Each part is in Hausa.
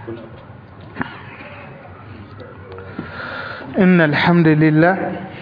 إن الحمد لله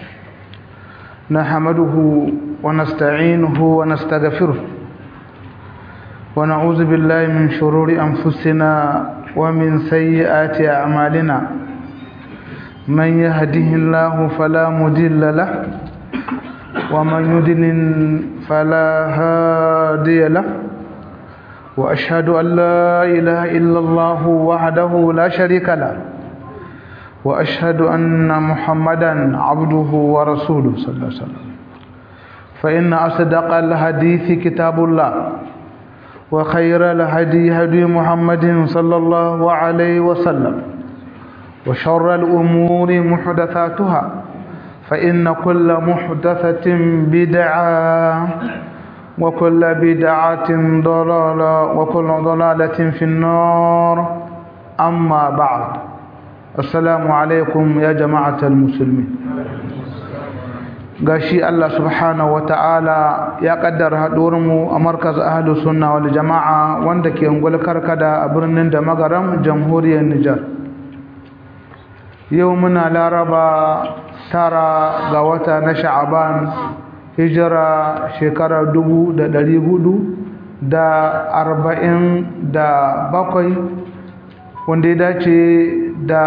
نحمده ونستعينه ونستغفره ونعوذ بالله من شرور أنفسنا ومن سيئات أعمالنا من يهده الله فلا مضل له ومن يضلل فلا هادي له وأشهد أن لا إله إلا الله وحده لا شريك له وأشهد أن محمدا عبده ورسوله صلى الله عليه وسلم فإن أصدق الحديث كتاب الله وخير الهدي هدي محمد صلى الله عليه وسلم وشر الأمور محدثاتها فإن كل محدثة بدعة وكل بدعة ضلالة وكل ضلالة في النار أما بعد السلام عليكم يا جماعة المسلمين gashi Allah subhanahu wata'ala ya kaddara mu a markaz ahlus sunna wal jama'a wanda ke ungul karkada a birnin da magaram jamhuriyar Nijar yau muna laraba tara ga wata na sha'aban hijira shekara dubu da ɗari hudu da arba'in da bakwai wanda ya dace da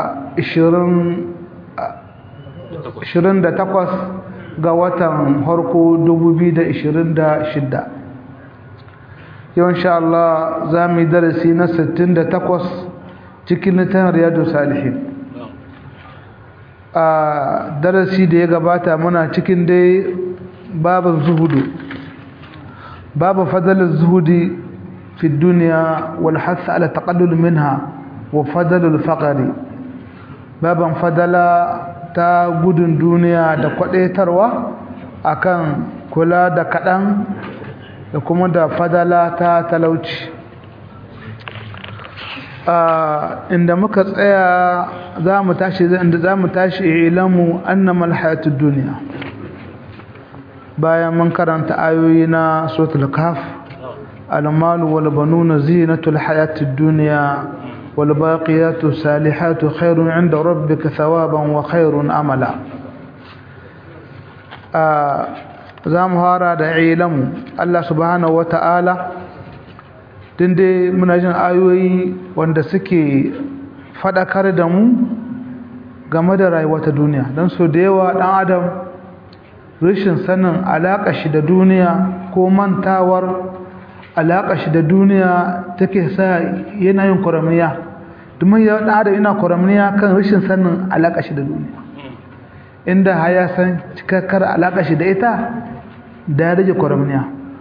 ishirin da takwas ga watan harko dubu biyu da ishirin da shidda yau insha Allah za mu yi darasi na sittin da takwas cikin littafin riyadu salihin a darasi da ya gabata muna cikin dai babin zuhudu babu fadalin zuhudi fi duniya wal hasa ala taqallul minha wa fadalul faqari baban fadala ta gudun duniya da kwadaitarwa akan kula da kaɗan da kuma da fadala ta talauci inda muka tsaya za mu tashi inda za mu tashi ilamu annamal hayatud duniya bayan mun karanta ayoyi na suratul kaf al-malu wal banuna zinatul hayatid dunya wal baqiyatu salihatu khairun 'inda rabbika thawaban wa khairun amala za mu hara da ilamu Allah subhanahu wata'ala dinde muna jin ayoyi wanda suke fadakar da mu game da rayuwa ta duniya don so da yawa dan adam rashin sanin alaƙa shi da duniya ko mantawar alaƙa shi da duniya take sa yana yin kwaramiya domin ya ɗan adam yana kwaramiya kan rashin sanin alaƙa shi da duniya inda haya san cikakkar alaƙa shi da ita da ya rage kwaramiya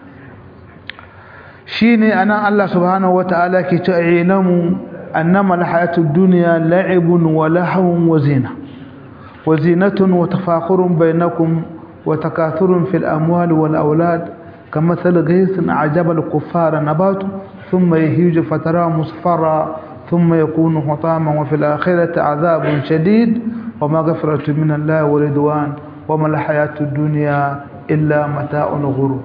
shi ne a nan Allah subhanahu wa ta'ala ke ce a ilamu annama alhayatud duniya la'ibun wa lahawun wa zina wa zinatun wa tafakurun bainakum وتكاثر في الأموال والأولاد كمثل غيث أعجب الكفار نباته ثم يهيج فتراه مصفرا ثم يكون حطاما وفي الآخرة عذاب شديد ومغفرة من الله ورضوان وما الحياة الدنيا إلا متاع الغرور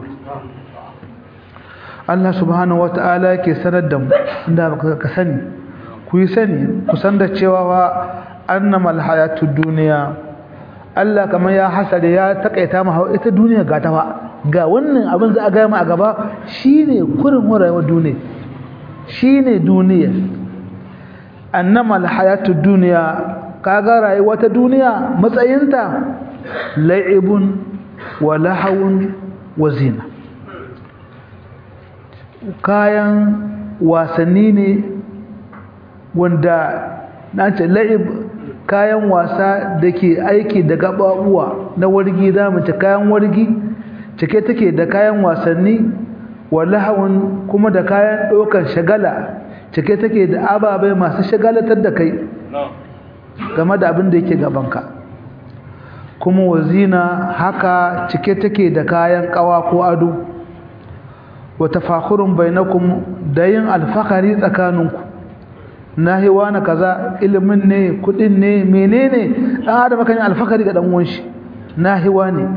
Allah subhanahu wata'ala ke sanar da mu inda ka sani ku yi sani ku san da cewa wa annamal hayatud duniya Allah kamar ya hasare ya takaita mu ita duniya ga ta ga wannan abin za a ga mu a gaba shine kurin rayuwar duniya shine duniya annama alhayatud dunya kaga rayuwar ta duniya matsayinta la'ibun wa lahawun wa zina kayan wasanni ne wanda na ce la'ib kayan wasa da ke aiki da gababuwa na wargi za mu ci kayan wargi cike take da kayan wasanni walahawun kuma da kayan ɗaukar shagala cike take da ababai masu shagalatar da kai game da abin da yake gabanka kuma wazina haka cike take da kayan kawa ko ado wa tafakhurun bainakum da yin alfakari tsakaninku nahiwa na kaza ilimin ne kudin ne menene dan adam kan yi alfakari ga dan uwan shi nahiwa ne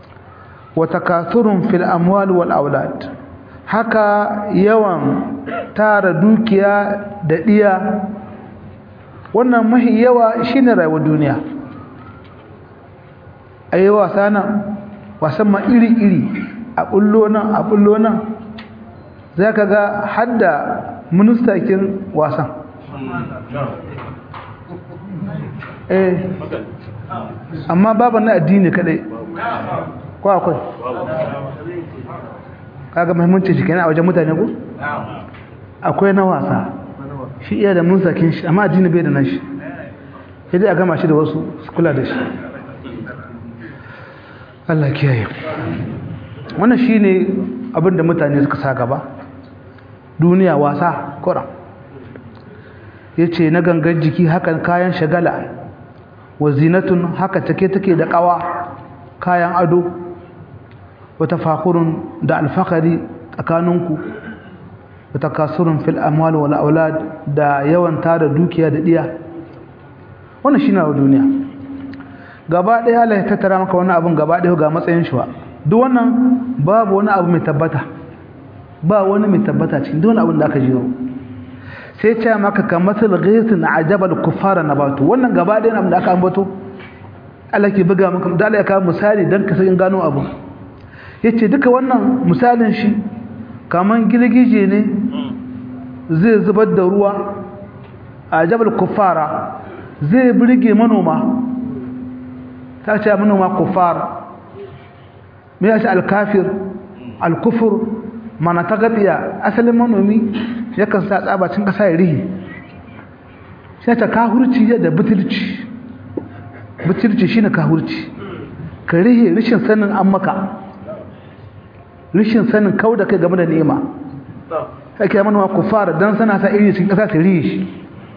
wa takathurun fil amwal wal aulad haka yawan tara dukiya da ɗiya wannan mahi yawa shine rayuwar duniya a yi wasa nan wasan ma iri-iri a ɓullo nan a ɓullo nan za ka ga hadda ministakin wasan eh amma babu na addini kadai ko akwai kaga muhimmanci shi kenan a wajen mutane ko akwai na wasa shi iya da ministakin shi amma addini bai da nan shi sai dai a gama shi da wasu su kula da shi Allah kiyaye wannan shine abin da mutane suka sa gaba duniya wasa kura yace na gangan jiki hakan kayan shagala wa zinatun haka take take da kawa kayan ado wa tafakhurun da alfakari tsakaninku wa takasurun fil amwal wal aulad da yawan tara dukiya da diya wannan shine duniya gaba ɗaya Allah ya tattara maka wani abin gaba ɗaya ga matsayin shi wa duk wannan babu wani abu mai tabbata ba wani mai tabbata cikin duk wani abin da aka jiro sai ce maka kamatul ghaisin ajabal kuffara nabatu wannan gaba ɗaya abin da aka ambato Allah ke buga maka da Allah ya kawo misali dan ka san gano abu yace duka wannan misalin shi kaman gilgije ne zai zubar da ruwa ajabal kuffara zai burge manoma ta ce manoma kuffar me ya ce alkafir alkufur mana ta gabiya asalin manomi yakan sa tsabacin ƙasa ya rihi sai ta kahurci da butulci butulci shine kahurci ka rihe rishin sanin an maka rishin sanin kau da kai game da nema ake manoma kufar don sana sa iri cikin ƙasa ta rihe shi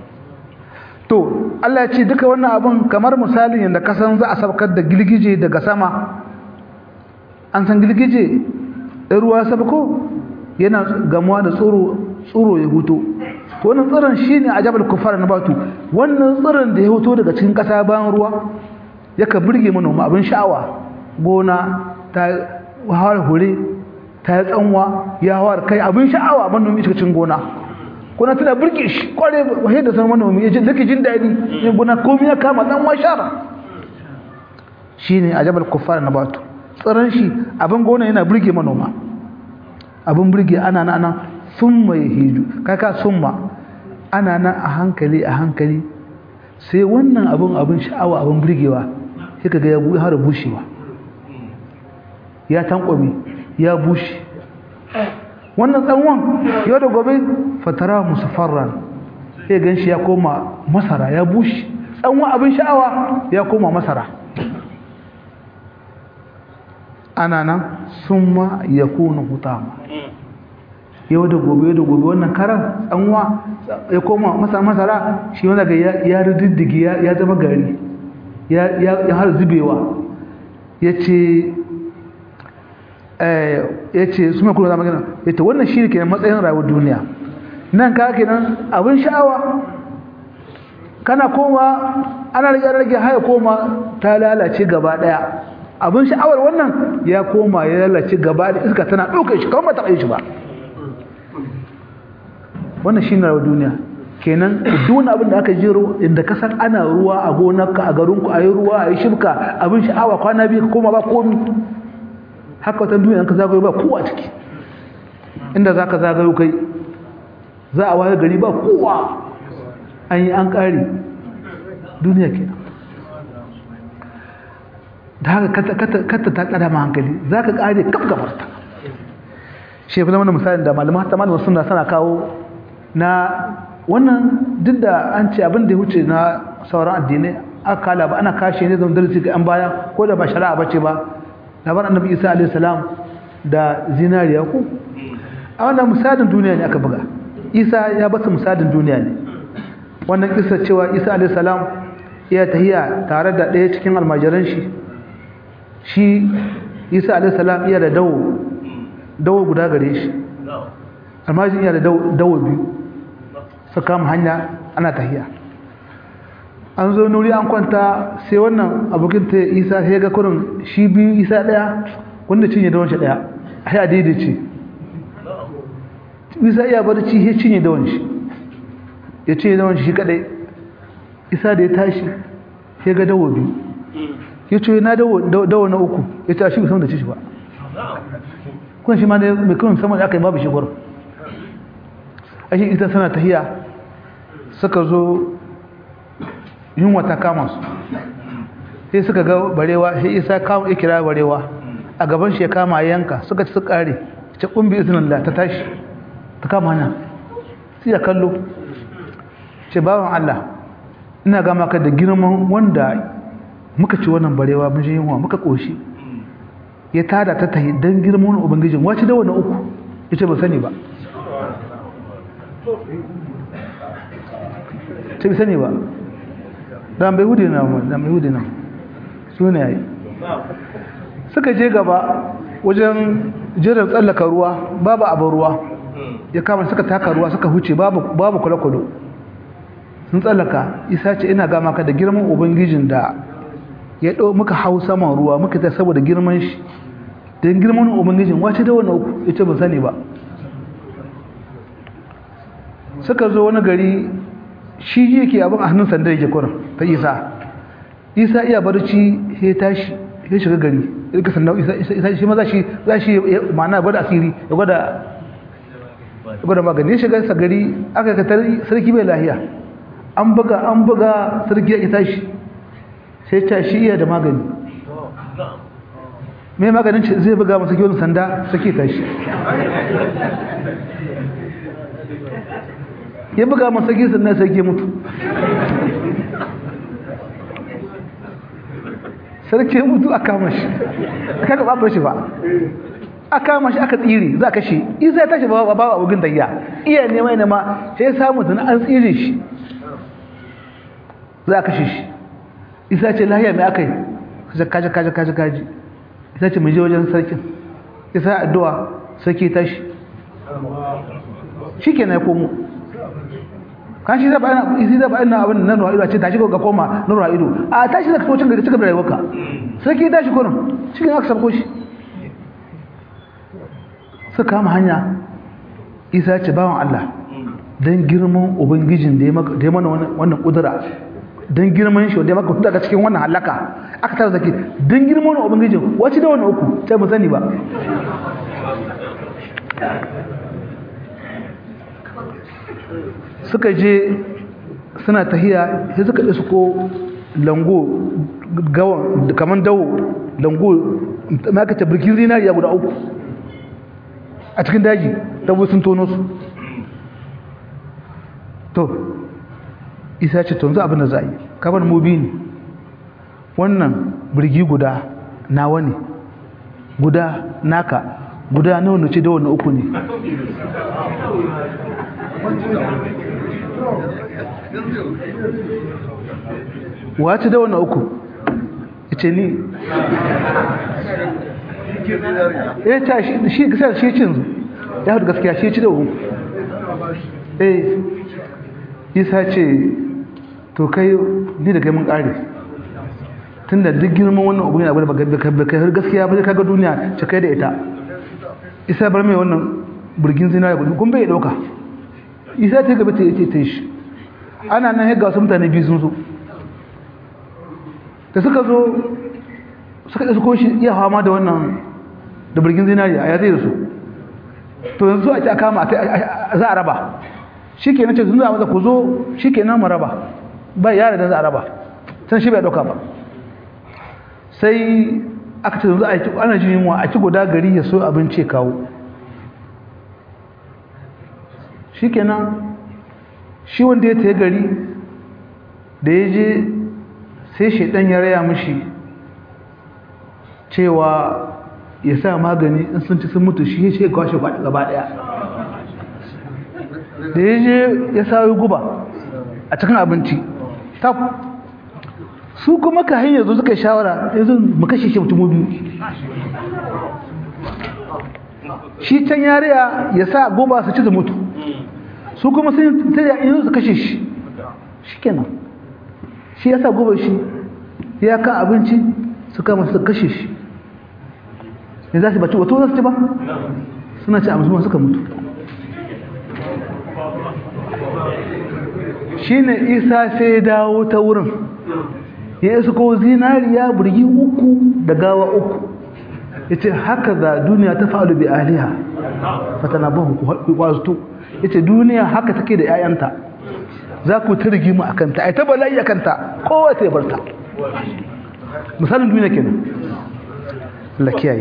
to Allah ya ce duka wannan abun kamar misalin yadda kasan za a sabkar da girgije daga sama an san girgije ɗan ruwa sabko yana gamuwa da tsoro tsoro ya huto to wannan tsiron shine ajabal kufar na batu wannan tsiron da ya huto daga cikin ƙasa bayan ruwa yaka burge manoma abin sha'awa gona ta hawar hure ta yi tsanwa ya hawar kai abin sha'awa manomi cikin gona kuna tana burge shi kware wahai da sanar manomi ya ji dake jin daɗi yin guna komi ya kama ɗan washara shi ne a jabal kufar na batu tsaron shi abin gona yana burge manoma abin burge ana na ana sun mai hiju kaka sun ma ana nan a hankali a hankali sai wannan abin abin sha'awa abin burgewa sai ka ga ya har bushewa ya tankwami ya bushe wannan tsanwan yau da gobe fatara musafarran sai gan shi ya koma masara ya bushe tsanwan abin sha'awa ya koma masara ana nan sun ma ya kuna hutama yau da gobe yau da gobe wannan karan tsanwa ya koma masara masara shi wanda ga ya rididdigi ya zama gari ya har zubewa ya ce ya ce su mai kuna zama gina ya ce wannan shi ne ke matsayin rayuwar duniya nan ka ke nan abin sha'awa kana koma ana rage rage haya koma ta lalace gaba daya abin sha'awar wannan ya koma ya lalace gaba da iska tana ɗaukar shi kawai ba taɓa yi shi ba wannan shi ne rayuwar duniya kenan duk abin da aka jero inda ka san ana ruwa a gonarka a garinku a yi ruwa a yi shibka abin sha'awa kwana biyu ka koma ba komi haka wata duniya ka zagayo ba kowa ciki inda za ka zagayo kai za a waye gari ba kowa an yi an ƙari duniya ke da haka kata ta ƙada ma hankali za ka ƙare kaf gabarta shi fi zama da misalin da malaman ta malaman suna sana kawo na wannan duk da an ce abin da ya wuce na sauran addinai aka kala ba ana kashe ne zama darasi ga 'yan baya ko da ba shari'a ba ce ba labar annabi isa alayhi salam da zinariya ku a wannan misalin duniya ne aka buga isa ya basa misalin duniya ne wannan kisa cewa isa alayhi salam ya tahiya tare da ɗaya cikin almajiran shi shi isa alayhi salam iya da dawo dawo guda gare shi almajin iya da dawo biyu su kama hanya ana tahiya an zo nuri an kwanta sai wannan abokin ta isa sai ga kurin shi biyu isa daya wanda cinye da wancan daya sai a daidaice isa iya barci ya cinye dawon shi ya cinye dawon shi kadai isa da ya tashi ya ga dawo biyu ya ce na dawo na uku ya ce shi musamman da ci shi ba kun shi ma ne mai kawai musamman da aka yi babu shi gwar ashe ita sana tahiya suka zo yunwa ta kama su sai suka ga barewa sai isa kama ya kira barewa a gaban shi ya kama yanka suka ci su kare ce kumbi izinin ta tashi ta kama hanya sai ya kallo ce bawan Allah ina gama ka da girman wanda muka ci wannan barewa mun ji yunwa muka koshi ya tada ta tahi dan girman wani ubangijin wace da wani uku yace ba sani ba ce ba sani ba dan bai hude na mu dan bai hude na su ne yayi suka je gaba wajen jiran tsallaka ruwa babu abin ruwa ya kama suka taka ruwa suka huce babu babu kwale-kwale sun tsallaka isa ce ina gama ka da girman ubangijin da ya ɗau muka hau saman ruwa muka ta saboda girman shi don girman ubangijin wace da wani uku ya ce ba sani ba suka zo wani gari shi ji yake abin a hannun sandar yake kurin ta isa isa iya barci ya tashi ya shiga gari ya sandar isa shi ma za shi za shi ma'ana gwada asiri ya gwada ya gwada magani ya shiga sa gari aka ka sarki bai lahiya an buga an buga sarki ya tashi sai ta shi iya da magani mai maganin ce zai buga masa kiwon sanda sake tashi ya buga masa kiwon sanda sake mutu sarki mutu a kama shi aka ga babar shi ba a kama shi aka tsiri za ka shi isa ya tashi ba ba abugin dayya iya nema nema sai ya samu tuni an tsiri shi za ka shi shi isa ce lahiya mai aka yi kaji kaji kaji kaji isa ce mai je wajen sarkin isa addu'a sarki tashi shi ke na ya komo kan shi zaba ina isi zaba ina abin nan ruwa ido a ce tashi ga koma na ruwa ido a tashi da kacocin gari cigaba da rayuwarka sarki tashi kurin shi ke aka sabko shi suka kama hanya isa ce bawan Allah don girman ubangijin da ya mana wannan kudura don girman shi wanda ya maka daga cikin wannan halaka aka tara zaki don girman wani ubangijin wacce da wani uku sai mu sani ba suka je suna tahiya sai suka ɗi ko lango gawan kamar dawo lango ma aka birkin zinariya guda uku a cikin daji dabo sun tono su to isa ce tunzu abin da za a yi kamar mubi ne wannan birgi guda nawa ne guda naka guda na wani ce da wani uku ne wace da wani uku ce ni ya ta shi shi cin ya hudu gaskiya shi ci da uku eh isa ce to kai ni da kai mun kare tunda duk girman wannan abu yana gwada kai har gaskiya ba kaga duniya ce kai da ita isa bar mai wannan burgin zinariya gudu kun bai dauka isa ta gaba ta yi ta shi ana nan ga wasu mutane biyu sun zo da suka zo suka ɗasa ko shi iya hama da wannan da burgin zinariya ya zai da su to yanzu a ci a kama za a raba shi ke nace sun za ku zo shi ke nan raba ba yare da za a raba can shi bai ɗauka ba sai aka ce yanzu a ci ana jin yunwa a ci guda gari ya so abinci kawo shi ke nan shi wanda ya taya gari da ya je sai shaidan ya raya mishi cewa ya sa magani in sun ci sun mutu shi ya ce kwashe gaba daya da ya je ya sayo guba a cikin abinci tab su kuma ka hanyar zo suka shawara yanzu mu kashe shi mutum biyu shi can yariya ya sa guba su ci da mutu su kuma sun taya in su kashe shi shi kenan shi ya sa guba shi ya kan abinci su kama su kashe shi ne za su baci wato za su ci ba suna ci abinci suka mutu shine isa sai ya dawo ta wurin ya isa ko zinariya burgi uku da gawa uku ya ce haka za duniya ta fa'alu bi aliha fatana bahu ku kwazutu ya ce duniya haka take da 'ya'yanta za ku ta rigimu a kanta a ta bala'i a kanta kowa ta barta misalin duniya kenan Allah kiyaye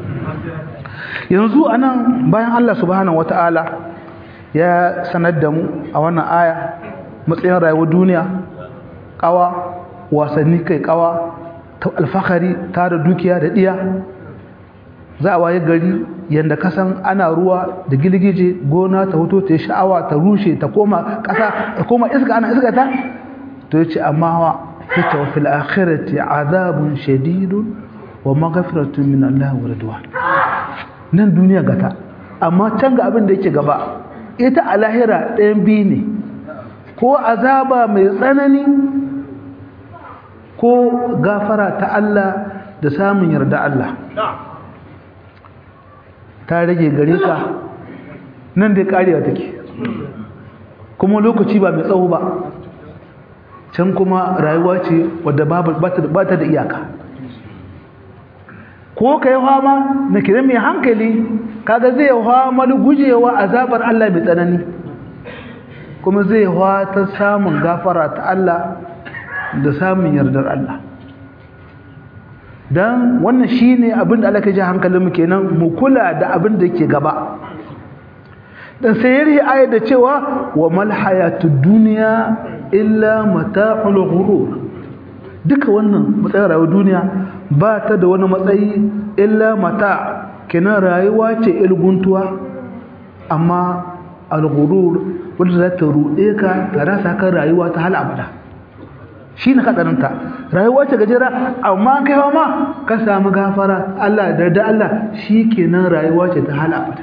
yanzu anan bayan Allah subhanahu wata'ala ya sanar da mu a wannan aya matsayin rayuwar duniya kawa wasanni kai kawa ta alfahari tara dukiya da diya za a waye gari yadda kasan ana ruwa da gilgije gona ta hoto ta yi sha'awa ta rushe ta koma ƙasa ta koma iska ana iska ta to yace amma wa yace wa fil akhirati azabun shadidun wa maghfiratun min Allah wa ridwan nan duniya gata amma can ga abin da yake gaba ita a lahira ɗayan biyu ne ko azaba mai tsanani ko gafara ta Allah da samun yarda Allah ta rage gare ka nan dai karewa take kuma lokaci ba mai tsawo ba can kuma rayuwa ce wadda ba ta da iyaka ko ka yi fama na kira mai hankali kaga zai fama gujewa azabar Allah mai tsanani kuma zai ta samun gafara ta Allah da samun yardar Allah don wannan shi ne abin da Allah ka ji hankalinmu kenan mu kula da abin da ke gaba dan sai yari ayat da cewa wa mal hayatud dunya illa mata'ul ghurur duka wannan matsayin rayuwar duniya ba ta da wani matsayi illa mata kenan rayuwa ce ilguntuwa amma al-ghurur wanda za ta ruɗe ka ta rasa kan rayuwa ta hal abada shi ne katsarinta rayuwa ce gajera amma kai ma ka samu gafara Allah da da Allah shi kenan rayuwa ce ta hal abada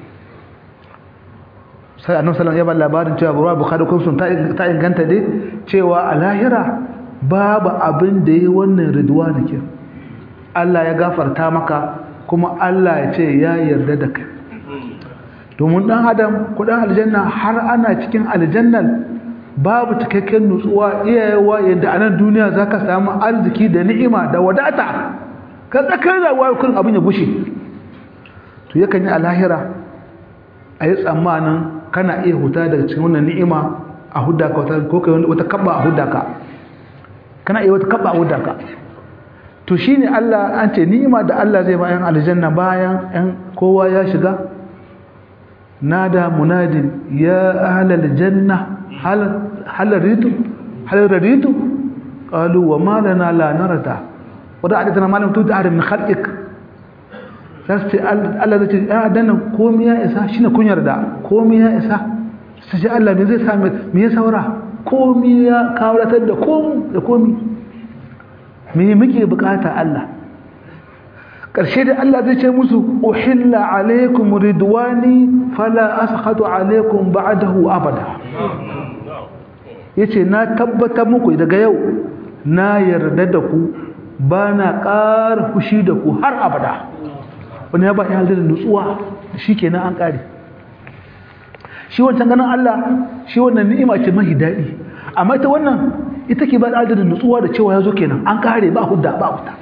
sai annabi sallallahu alaihi wasallam ya ba labarin cewa ruwa bukhari kun sun ta inganta dai cewa a lahira babu abin da yi wannan ridwa da ke Allah ya gafarta maka kuma Allah ya ce ya yarda da kai domin dan adam kudin aljanna har ana cikin aljannan babu cikakken nutsuwa iyayewa yadda a nan duniya za ka samu arziki da ni'ima da wadata ka tsakar rayuwa kun abin ya gushe to yakan yi a lahira a yi tsammanin kana iya huta daga cikin wannan ni'ima a hudda ka ko kai wata kabba a hudda ka kana iya wata kabba a hudda ka to shine Allah an ce ni'ima da Allah zai bayan aljanna bayan ɗan kowa ya shiga nada munadin ya ahlal janna hal hal raditu hal raditu qalu wa ma lana la narda wa da adana malam tu da min khalqik sai Allah zai ce ya dana komai ya isa shine kun yarda komai ya isa sai Allah me zai same me ya saura komai ya kawratar da komai da komai me muke bukata Allah ƙarshe da Allah zai ce musu uhilla alaikum ridwani fala askhatu alaikum ba'dahu abada yace na tabbata muku daga yau na yarda da ku ba na ƙara fushi da ku har abada wani ya ba ya da nutsuwa shikenan an ƙare shi wancan ganin Allah shi wannan ni'ima ce mahi daɗi amma ita wannan ita ke ba da nutsuwa da cewa ya zo kenan an ƙare ba hudda ba hudda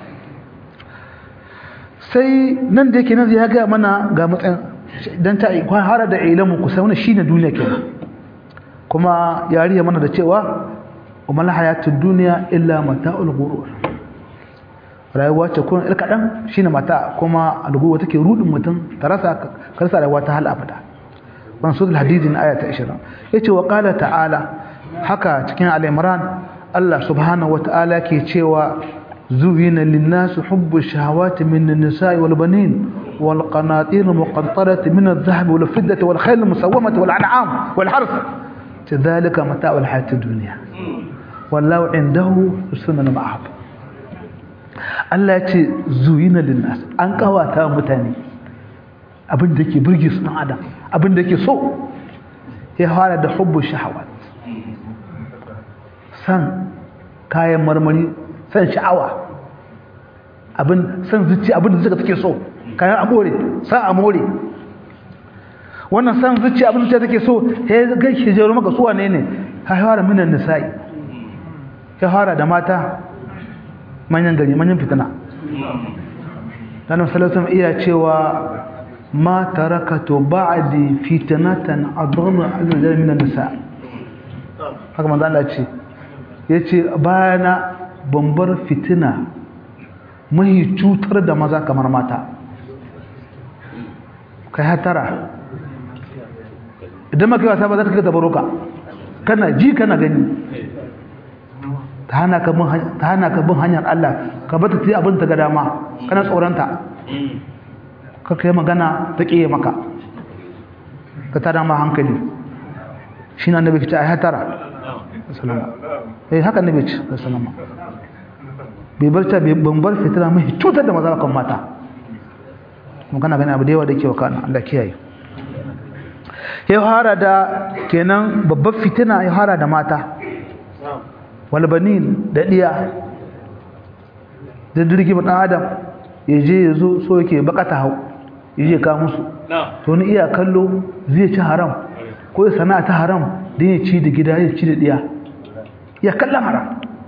sai nan da yake nan ya gaya mana ga matsayin don ta hara da ilamu kusa wani shi ne duniya kenan kuma ya riya mana da cewa umar hayatun duniya illa mata ulgurur rayuwa ce kuma il kaɗan shi ne mata kuma algurwa take rudin mutum ta rasa karsa rayuwa ta hal abada wani sudul hadidi na aya ta 20 ya ce wa ƙala ta'ala haka cikin al'imran allah subhanahu wa ta'ala ke cewa زين للناس حب الشهوات من النساء والبنين والقناطير المقنطرة من الذهب والفضة والخيل المسومة والأنعام والحرث ذلك متاع الحياة الدنيا والله عنده حسن المعاب Allah ya ce zuyina linnas an kawata mutane abin da ke burge su dan adam abin da ke so ya fara da hubbu shahawat san kayan marmari san sha'awa abin san zuci abin da suka take so kayan amore sa amore wannan san zuciya abin zuciya take so he ga shi jero maka su wane ne ha fara minan nisa'i ya fara da mata manyan gari manyan fitina dan sallallahu iya cewa ma tarakatu ba'di fitnatan adalla ala minan nisa haka manzo Allah ce yace bayana bambar fitina mai cutar da maza kamar mata kai hatara idan maka wasa ba za ta kai tabaruka kana ji kana gani ta hana ka bin hanyar Allah ka bata ta yi abin ta ga dama kana tsoronta ka kai magana ta ƙiye maka ka ta dama hankali shi na nabi ta ya tara eh haka nabi ce sallama bai bar ta ban bar fitila mai cutar da maza kan mata kuma kana gani abu da yawa da ke wa kana Allah kiyaye ya hara da kenan babbar fitina ya hara da mata walbanin da diya da dirgi dan adam ya je ya zo so yake bakata hau ya je ka musu to ni iya kallo zai ci haram ko ya sana'a ta haram da ya ci da gida ya ci da diya ya kalla haram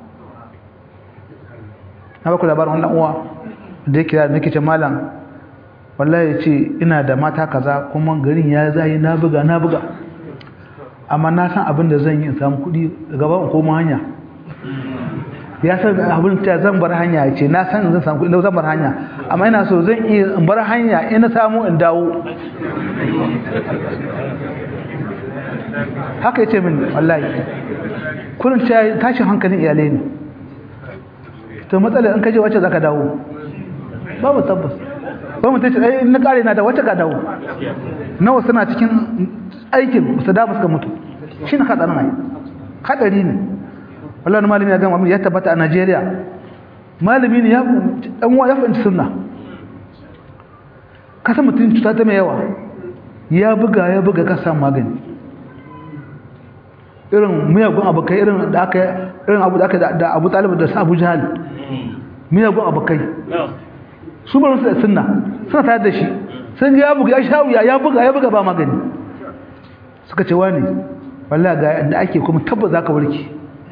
na baku labarin wannan uwa da yake da nake ce malam wallahi ya ce ina da mata kaza kuma garin ya zai na buga na buga amma na san abin da zan yi in samu kuɗi gaba in koma hanya ya san abin ta zan bar hanya ya ce na san zan samu kuɗi zan bar hanya amma ina so zan iya in bar hanya in na samu in dawo haka ya ce min wallahi kurin tashin hankalin iyalai ne to matsalar in ka je wacce za ka dawo babu tabbas ba mutum ce ai na kare na da wacce ka dawo nawa suna cikin aikin su da suka mutu shi na hadarin ai hadari ne wallahi malami ya gama ya tabbata a Najeriya malami ne ya dan uwa ya fahimci sunna kasa mutum cuta ta mai yawa ya buga ya buga ka samu magani irin miyagun abokai irin da aka irin abu da aka da Abu Talib da Abu Jahal miyagun abokai su ba su da sunna suna tare da shi sun ya buga ya sha wuya ya buga ya buga ba magani suka ce wani wallahi ga da ake kuma tabbas zaka warke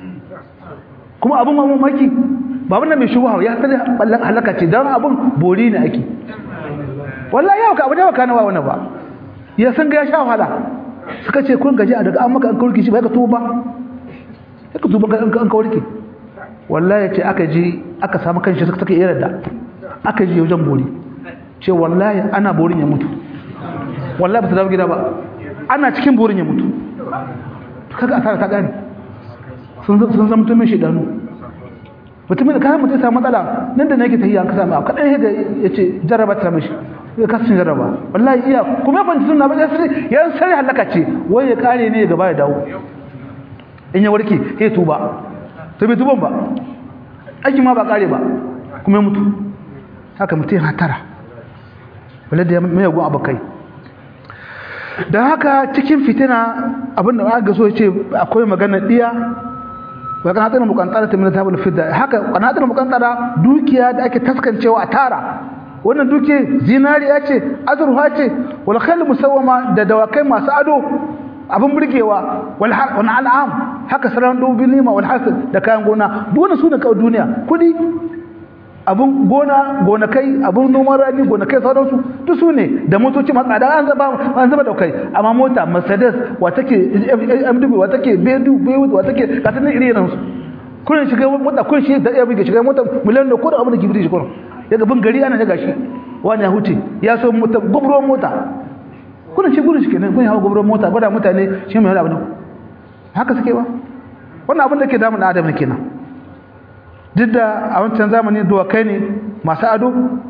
kuma abun mamaki ba wannan mai shubha ya sani ballan halaka ce dan abun bori ne ake wallahi yau ka abu da baka nawa wannan ba ya san ga ya sha wahala suka ce kun gaji a daga an maka an kawarki shi ba ka tuba ba ka tuba an ka warke wallahi ce aka je aka samu kanshi suka take irin da aka je wajen bori ce wallahi ana borin ya mutu wallahi ba ta dawo gida ba ana cikin borin ya mutu kaga asara ta gane sun sun zama mutumin shedanu mutumin da kayan mutum samu matsala nan da nake tahiya an ka samu abu kadan yadda ya ce jarraba ta mishi ya kasu jarraba wallahi iya kuma ya fanci sunna ba ya sai ya sai halaka ce wai ya kare ne gaba ya dawo in ya warke sai tuba to bai tuban ba aiki ma ba kare ba kuma ya mutu haka mutum ya tara wale da mai yagun abokai don haka cikin fitina abinda aka so ce akwai magana diya wa kanatar mukantara ta minata bil fidda haka kanatar mukantara dukiya da ake taskancewa a tara wannan duke zinariya ce azurfa ce wal khayl musawwama da dawakai masu ado abin burgewa wal an'am haka saran dubin nima wal hasad da kayan gona duk wannan su ne kawai duniya kudi abun gona gonakai abun noman rani gonakai sauransu duk su ne da motoci masu tsada an zaba an zaba daukai amma mota mercedes wa take mw wa take bedu bewu wa take gata ne iri irin su kullun shiga mota kun shi da iya buga shiga mota miliyan da kudin abin da kibiri shi kullun daga bin gari ana daga shi wani ya huce ya so mota gubro mota kullun shi gurin shi kenan kun hawa gubro mota gwada mutane shi mai wani abu ne haka suke ba wannan abin da ke damun adam ne kenan duk da a wancan zamani kai ne masu ado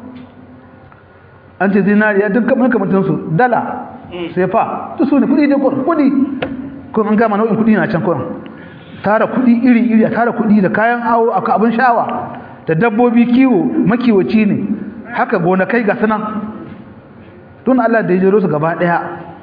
an ce zinariya duk kamar kamatinsu dala sai fa duk su ne kudi ne kurin kudi kuma an gama nau'in kudi na can kurin tara kudi iri-iri a tara kudi da kayan awo a abin shawa da dabbobi kiwo makiwaci ne haka gonakai ga sunan don Allah da ya jero su gaba daya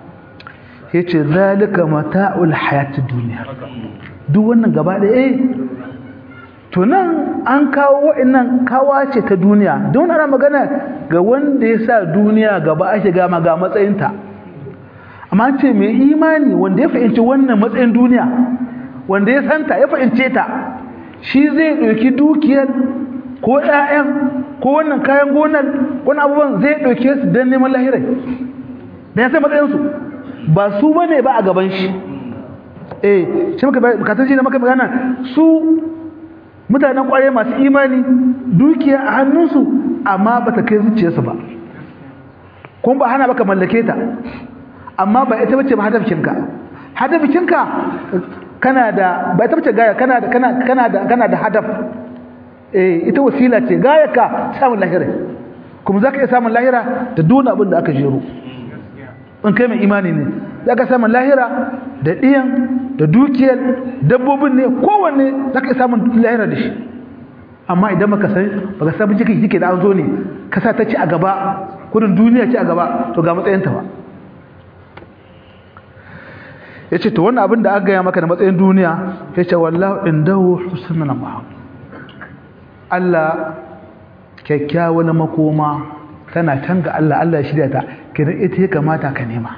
ya ce zalika mata'ul hayatid duniya duk wannan gaba daya eh to nan an kawo wa'annan kawa ce ta duniya don ana magana ga wanda ya sa duniya gaba ake gama ga matsayinta amma an ce mai imani wanda ya fahimci wannan matsayin duniya wanda ya santa ya fahimce ta shi zai ɗauki dukiyar ko ƴaƴan ko wannan kayan gonar wani abubuwan zai ɗauke su don neman lahirai da ya sai matsayinsu ba su ba ne ba a gaban shi eh shi muka bukatun shi na maka magana su mutanen ƙwaye masu imani dukiya a hannunsu amma ba ta kai zuciyarsu ba kuma ba hana baka mallake ta amma ba ita bace ba hadafinka hadafinka kana da ba ita bace gaya kana da kana kana da kana da hadaf eh ita wasila ce gayaka samun lahira kuma zaka iya samun lahira da duk abin da aka jero in kai mai imani ne zaka samun lahira da diyan da dukiyar dabbobin ne kowanne zaka iya samun lahira da shi amma idan baka san baka san bincike kike da an zo ne ka sa ta ci a gaba kudin duniya ci a gaba to ga matsayin ta ba yace to wannan abin da aka gaya maka da matsayin duniya yace wallahu indahu husnul mahab Allah kyakkyawan makoma tana can ga Allah Allah ya shirya ta kidan ita ya kamata ka nema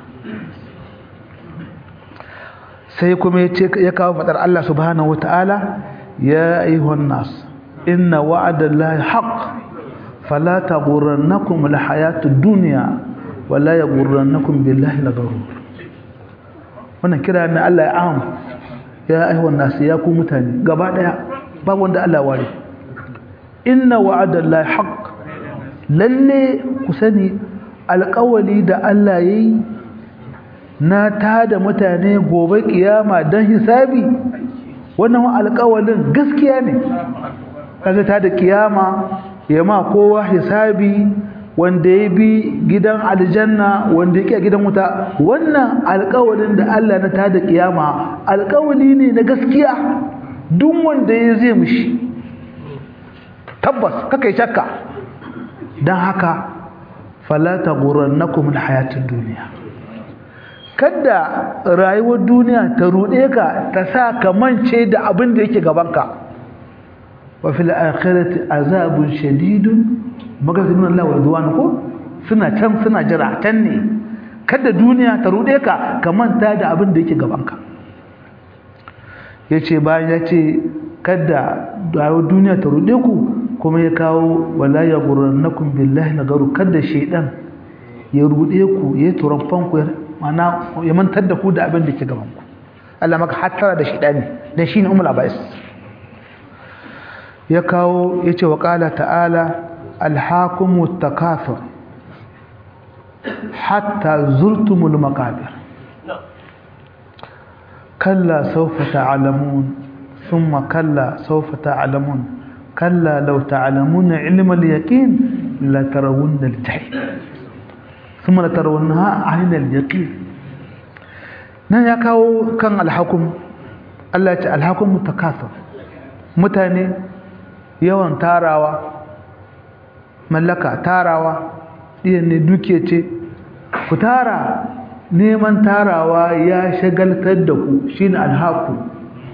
sai kuma yace ya kawo fadar Allah subhanahu wataala ya ayyuhan nas inna wa'adallahi haqq fala taghurrannakum alhayatud dunya wala yaghurrannakum billahi laghurur wannan kira na Allah ya am ya ayyuhan nas ya ku mutane gaba daya ba wanda Allah ware inna wa'adallahi haqq lalle ku sani alƙawali da Allah yayi na tada mutane gobe kiyama dan hisabi wannan alƙawalin gaskiya ne kaga tada kiyama ya ma kowa hisabi wanda ya bi gidan aljanna wanda yake gidan wuta wannan alƙawalin da Allah na tada kiyama alƙawali ne na gaskiya duk wanda ya zai mishi tabbas kaka yi shakka don haka falata gurrannakum alhayatud duniya kada rayuwar duniya ta rude ka ta sa ka mance da abin da yake gabanka wa fil akhirati azabun shadidun magazinun Allah wa ridwan ko suna can suna jira can ne kada duniya ta rude ka ka manta da abin da yake gabanka yace bayan yace kada rayuwar duniya ta rude ku kuma ya kawo wala ya gurrannakum billahi nagaru kada shaydan ya rude ku ya turamfan ku mana ya mantar da ku da abin da ke gaban ku Allah maka hattara da shaydani dan shine umul abais ya kawo yace wa qala ta'ala alhaakumut takathur hatta zurtumul maqabir kalla sawfa ta'lamun thumma kalla sawfa ta'lamun كلا لو تعلمون علم اليقين لترون الجحيم ثم لترونها عين اليقين nan ya kawo kan alhakum Allah ce alhakum mutakasir mutane yawan tarawa mallaka tarawa ɗiyan ne duke ce ku tara neman tarawa ya shagaltar da ku shine alhakum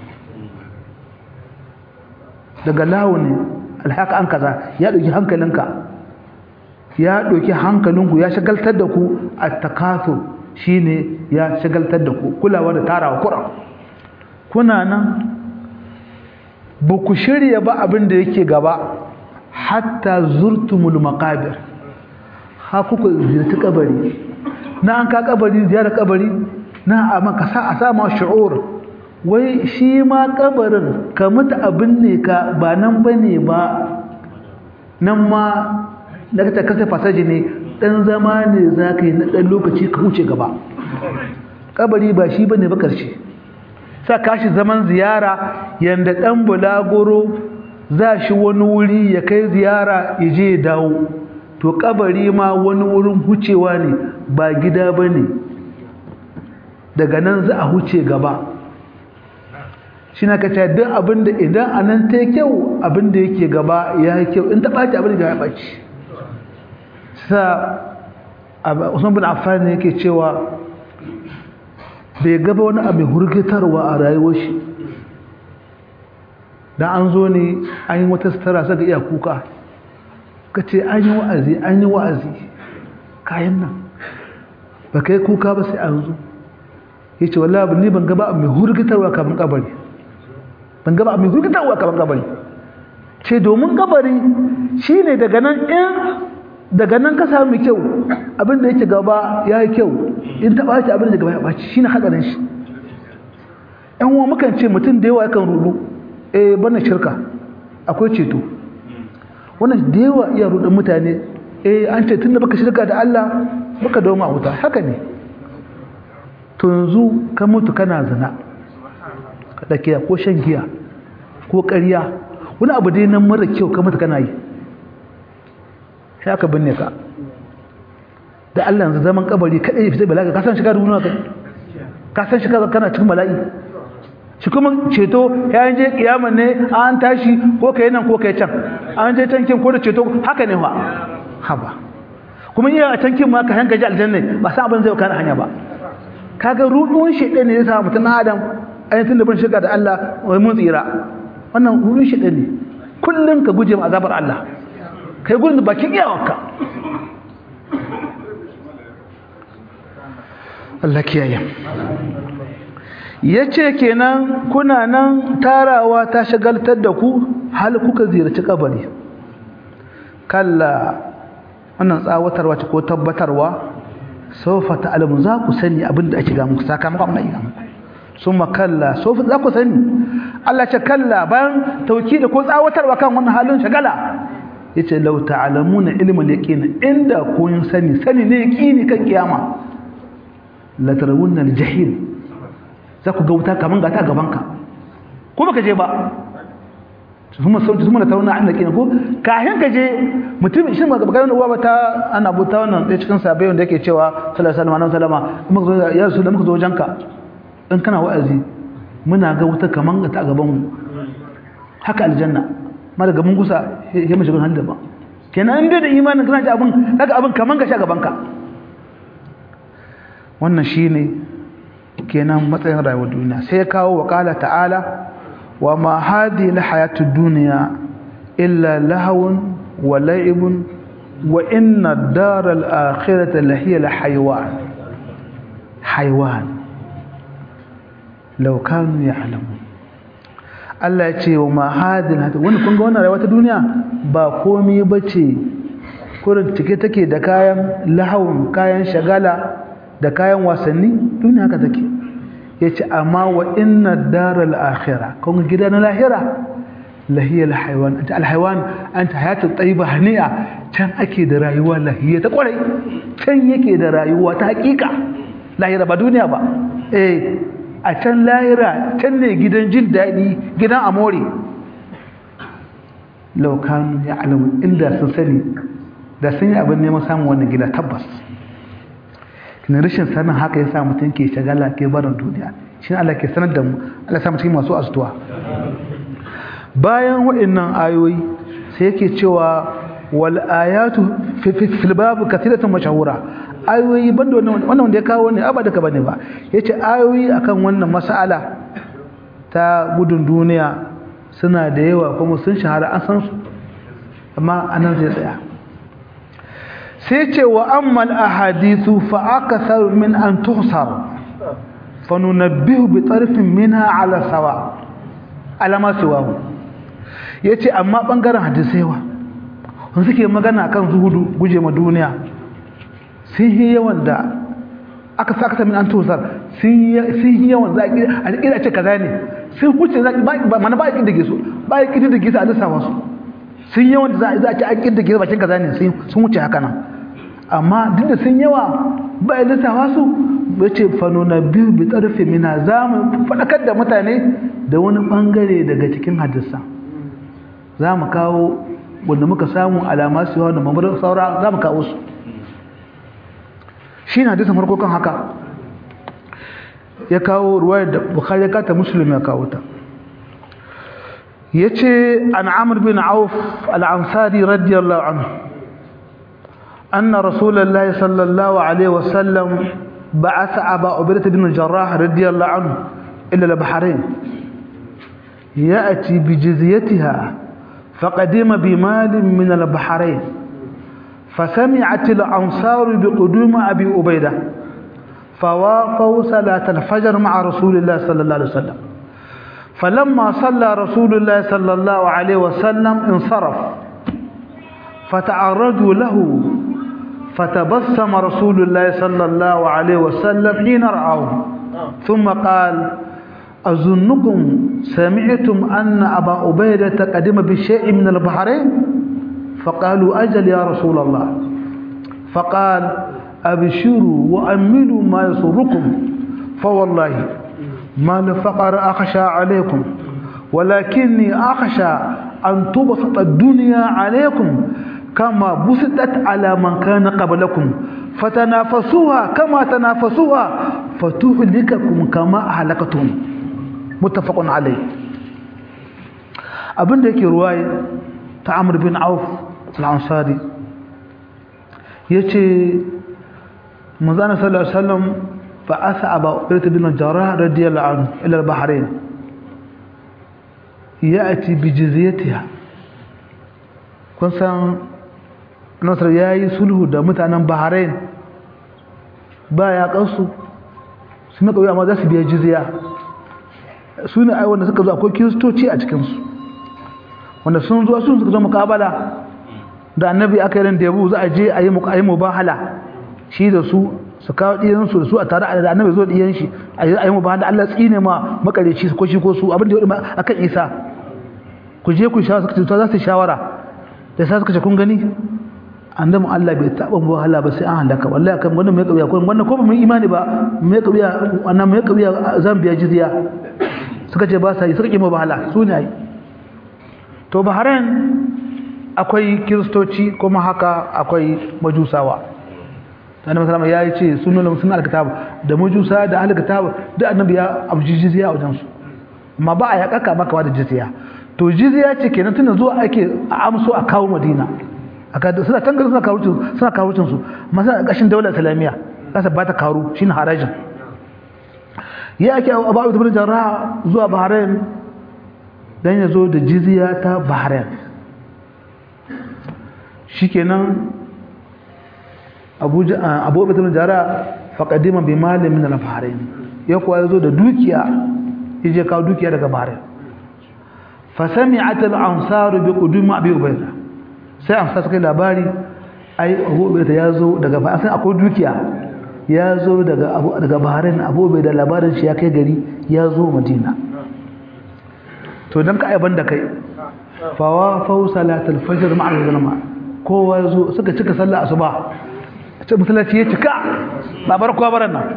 daga lawuni alhaka an kaza ya ɗauki hankalinka ya ɗauki hankalinku ya shagaltar da ku a takaso shi ne ya shagaltar da ku kulawa da tarawa kuran kuna nan ba ku shirya ba abin da yake gaba hatta zurtumul makabir ha kuka ziyarci kabari na an ka kabari ziyarar kabari na a maka sa a sama shi'ur wai shi ma kabarin ka mutu abin ne ka ba nan ba ne ba nan ma da ka kasa fasaji ne ɗan zama ne za ka yi na ɗan lokaci ka wuce gaba kabari ba shi ba ne ba ƙarshe sa kashi zaman ziyara yadda ɗan bulagoro za shi wani wuri ya kai ziyara ya je ya dawo to kabari ma wani wurin hucewa ne ba gida ba ne daga nan za a huce gaba shi na kaca duk abinda idan a nan ta yi kyau abinda yake gaba ya yi kyau in ta ɓaci abinda ya ɓaci sa usman bin affan ne yake cewa bai gaba wani abin hurgitarwa a rayuwar shi dan an zo ne an yi wata sutura saka iya kuka ka ce an yi wa'azi an yi wa'azi kayan nan ba kai kuka ba sai an zo yace wallahi ni ban ga ba mai hurgitarwa kaman kabari ban ga ba mai hurgitarwa kaman kabari ce domin kabari shine daga nan in daga nan ka samu kyau abinda yake gaba ya yi kyau in ta ɓaci abinda gaba ya ɓaci shi na haɗarin shi ‘yan uwa mukan ce mutum da yawa yakan rudu eh bana shirka akwai ceto wannan da yawa iya rudin mutane eh an ce tun da baka shirka da Allah baka dawo a wuta haka ne to yanzu ka mutu kana zina ka ɗakiya ko shan giya ko ƙarya wani abu dai nan mara kyau ka mutu kana yi sai aka binne ka da Allah yanzu zaman kabari kadai ya fita balaga ka san shiga da wani ka san shiga kana cikin bala'i shi kuma ceto ya je kiyama ne an tashi ko kai nan ko kai can an je tankin ko da ceto haka ne fa haba kuma iya a tankin ma ka hanka ji aljanna ba san abin zai kana hanya ba kaga rudun shedan ne ya sa mutun adam ayyukan da ban shiga da Allah wai mun tsira wannan rudun shedan ne kullun ka guje ma azabar Allah kai gurin da bakin iyawarka Allah kiyaye yace kenan kuna nan tarawa ta shagaltar da ku hal kuka ziyarci kabari kalla wannan tsawatarwa ce ko tabbatarwa sofa ta'lamu za ku sani abinda ake ga muku sakamakon abin da muku summa kalla sofa za ku sani Allah ce kalla bayan tauki da ko tsawatarwa kan wannan halin shagala yace law ta'lamuna ilmal yaqin inda kun sani sani ne yaqini kan kiyama la tarawunna aljahim za ku ga wuta kaman ga ta gaban ka ko baka je ba kuma sauti kuma tarawunna an yaqin ko kahin ka je mutum shi ma ga uwa ba ta ana buta wannan dai cikin sabai wanda yake cewa sallallahu alaihi wasallam kuma zo ya rasul muka zo wajenka in kana wa'azi muna ga wuta kaman ga ta gaban mu haka aljanna ma daga mun gusa ya mashi gun halda ba kenan in dai da imanin kana ji abin kaga abin kaman ka sha gaban ka wannan shine kenan matsayin rayuwar duniya sai ya kawo wa qala ta'ala wa ma hadhihi alhayatu dunya illa lahawun wa la'ibun wa inna ad-dara al-akhirata lahiya al-hayawan hayawan law kanu ya'lamun Allah ya ce wa mahadin hata wani kun ga wannan rayuwa ta duniya ba komai bace kurin cike take da kayan lahawun kayan shagala da kayan wasanni duniya haka take yace amma wa inna daral akhirah kun gida na lahira lahiyal haywan anta al haywan anta hayatu tayyiba hani'a can ake da rayuwa lahiya ta kwarai can yake da rayuwa ta hakika lahira ba duniya ba eh a can lahira can ne gidan jin daɗi gidan amore laukanu ya alamu inda sun sani da sun yi abin neman samun wannan gida tabbas kina rashin sanin haka ya sa mutum ke shagala ke barin duniya shi Allah ke sanar da mu Allah sa cikin masu astuwa bayan waɗannan ayoyi sai yake cewa wal ayatu fil babu kathiratun mashahura ayoyi banda wannan wannan wanda ya kawo ne abada ka bane ba yace ayoyi akan wannan mas'ala ta gudun duniya suna da yawa kuma sun shahara an san su amma anan zai tsaya sai ce wa amma al-ahadithu fa akthar min an tuhsar fa nunabbihu bi tarfin minha ala sawa alama siwahu yace amma bangaren hadisai wa wanda suke magana kan zuhudu guje ma duniya sun yi yawan da aka sakata min an tosar sun yi yawan za a ƙira ce kaza ne sun huce za mana ba a ƙi dage su ba a ƙi dage su a lissafa su sun yi yawan da za a ce an ƙi dage su bakin kaza ne sun wuce haka nan amma duk da sun yawa ba a lissafa su ba ce fano na biyu bi tsarfe mina za mu faɗakar da mutane da wani ɓangare daga cikin hadisa za mu kawo wanda muka samu alama su yawa da mamarin saura za mu kawo su shi na hadisin farko kan haka ya kawo ruwayar da bukhari ya kata muslim ya kawo ta ya ce an amur bin auf al'ansari radiyallahu anhu أن رسول الله صلى الله عليه وسلم بعث أبا عبيدة بن الجراح رضي الله عنه إلى البحرين يأتي بجزيتها فقدم بمال من البحرين فسمعت الأنصار بقدوم أبي أبيدة فوافوا صلاة الفجر مع رسول الله صلى الله عليه وسلم فلما صلى رسول الله صلى الله عليه وسلم انصرف فتعرضوا له فتبسم رسول الله صلى الله عليه وسلم حين رأوه ثم قال أظنكم سمعتم أن أبا عبيدة قدم بشيء من البحرين فقالوا أجل يا رسول الله فقال أبشروا وأملوا ما يسركم فوالله ما الفقر أخشى عليكم ولكني أخشى أن تبسط الدنيا عليكم كما بسطت على من كان قبلكم فتنافسوها كما تنافسوها فتهلككم كما أهلكتهم متفق عليه abin da yake ruwaye ta Amr bin Auf al-Ansari yace manzana sallallahu alaihi wasallam fa asaba Ubayd bin Jarrah radiyallahu anhu ila al-Bahrain ya'ti bi jizyatiha kun san Nasr yayi sulhu da mutanen Bahrain ba ya kansu su maka amma za su biya jizya su ne ai wanda suka zo akwai kiristoci a cikinsu wanda sun zo sun suka zo mukabala da annabi aka yi ran debu za a je a yi mukayi mubahala shi da su su kawo ɗiyansu da su a tare da annabi zo ɗiyan shi a yi mubahala Allah tsine ma makareci ko shi ko su abin da ya ɗuma akan isa ku je ku shawara suka ce za su shawara da sa suka ce kun gani annabi Allah bai taɓa mubahala ba sai an halaka wallahi kan wannan mai kabiya ko wannan ko ba mu imani ba mai kabiya wannan mai kabiya zan biya jizya suka ce ba sa yi suka ƙi mubahala su ne ai to bahrain akwai kiristoci kuma haka akwai majusawa annabi sallama ya yi ce sun nuna sun alkitab da majusa da alkitab duk annabi ya abji jizya a wajen su amma ba a ya kaka maka da jizya to jizya ce kenan tunda zuwa ake a amso a kawo madina aka suna tangar suna kawo suna kawo su masa kashin daular islamiyya kasa ba ta karu shine harajin ya ake abu ibn jarrah zuwa bahrain dan ya zo da jizya ta bahrain shikenan abu abu ibn jarrah faqadima bi malin min al-bahrain ya kuwa yazo da dukiya yaje kawo dukiya daga bahrain fa sami'at al-ansar bi qudum abi ubayda sai amsa suka labari ai abu ubayda yazo daga ba sai akwai dukiya yazo daga abu daga bahrain abu ubayda labarin shi ya kai gari yazo madina to dan ka aiban da kai fawa fa salatul fajr ma'a al-zulma kowa yazo suka cika sallah asuba ce musallaci ya cika babar kowa baran nan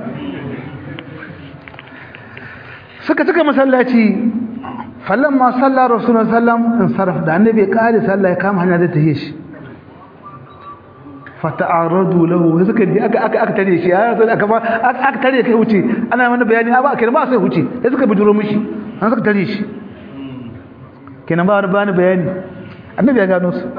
suka cika masallaci falamma salla rasulullahi sallam in sarf da annabi kare sallah ya kama hanya da tahiye shi fata'aradu lahu suka ji aka aka aka tare shi ya sai aka aka tare kai wuce ana mana bayani ba kai ba sai wuce sai suka bijiro mishi an suka tare shi kenan ba wani bani bayani annabi ya gano su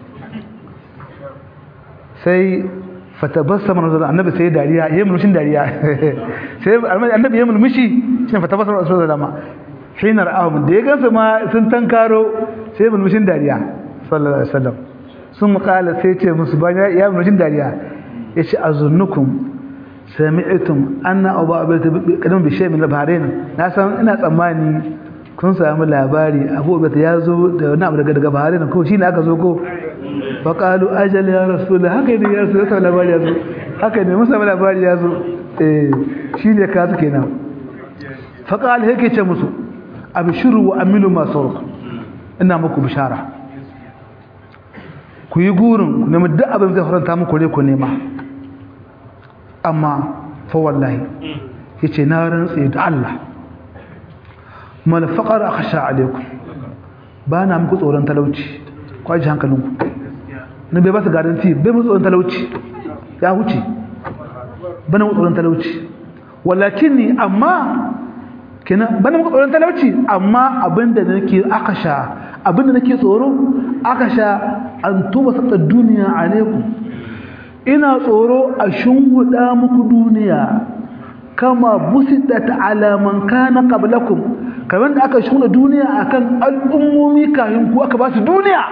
sai fatabassama rasul annabi sai dariya yayin mulmushin dariya sai annabi yayin mulmushi shine fatabassama rasul dama hinar ahum da ya gansu ma sun tankaro sai mulmushin dariya sallallahu alaihi wasallam sun kala sai ce musu bayan ya mulmushin dariya yace azunnukum sami'tum anna abu abayta kadam bi shay min al-bahrain na san ina tsammani kun samu labari abu abayta ya zo da wani abu daga daga bahrain ko shine aka zo ko faƙalu ajal ya rasu da haka ne ya zo ya samu labari ya zo haka ne musa labari ya zo shi ne ka su kenan faƙalu yake ce musu abishiru wa amilu masu ruku ina muku bishara ku yi gurin ku nemi duk abin zai faranta muku ne ku nema amma fa wallahi ya ce na rantse da Allah mal faƙar a kasha alaikum ba na muku tsoron talauci kwaji hankalinku na bai ba su garanti bai musu tsoron talauci ya huce bana musu tsoron talauci walakin ni amma kenan bana musu tsoron talauci amma abinda nake aka sha abinda nake tsoro aka sha an tuba sata duniya alaikum ina tsoro a shunguda muku duniya kama busitat ala man kana qablakum kamar da aka shunguda duniya akan al'ummomi kayan ku aka ba su duniya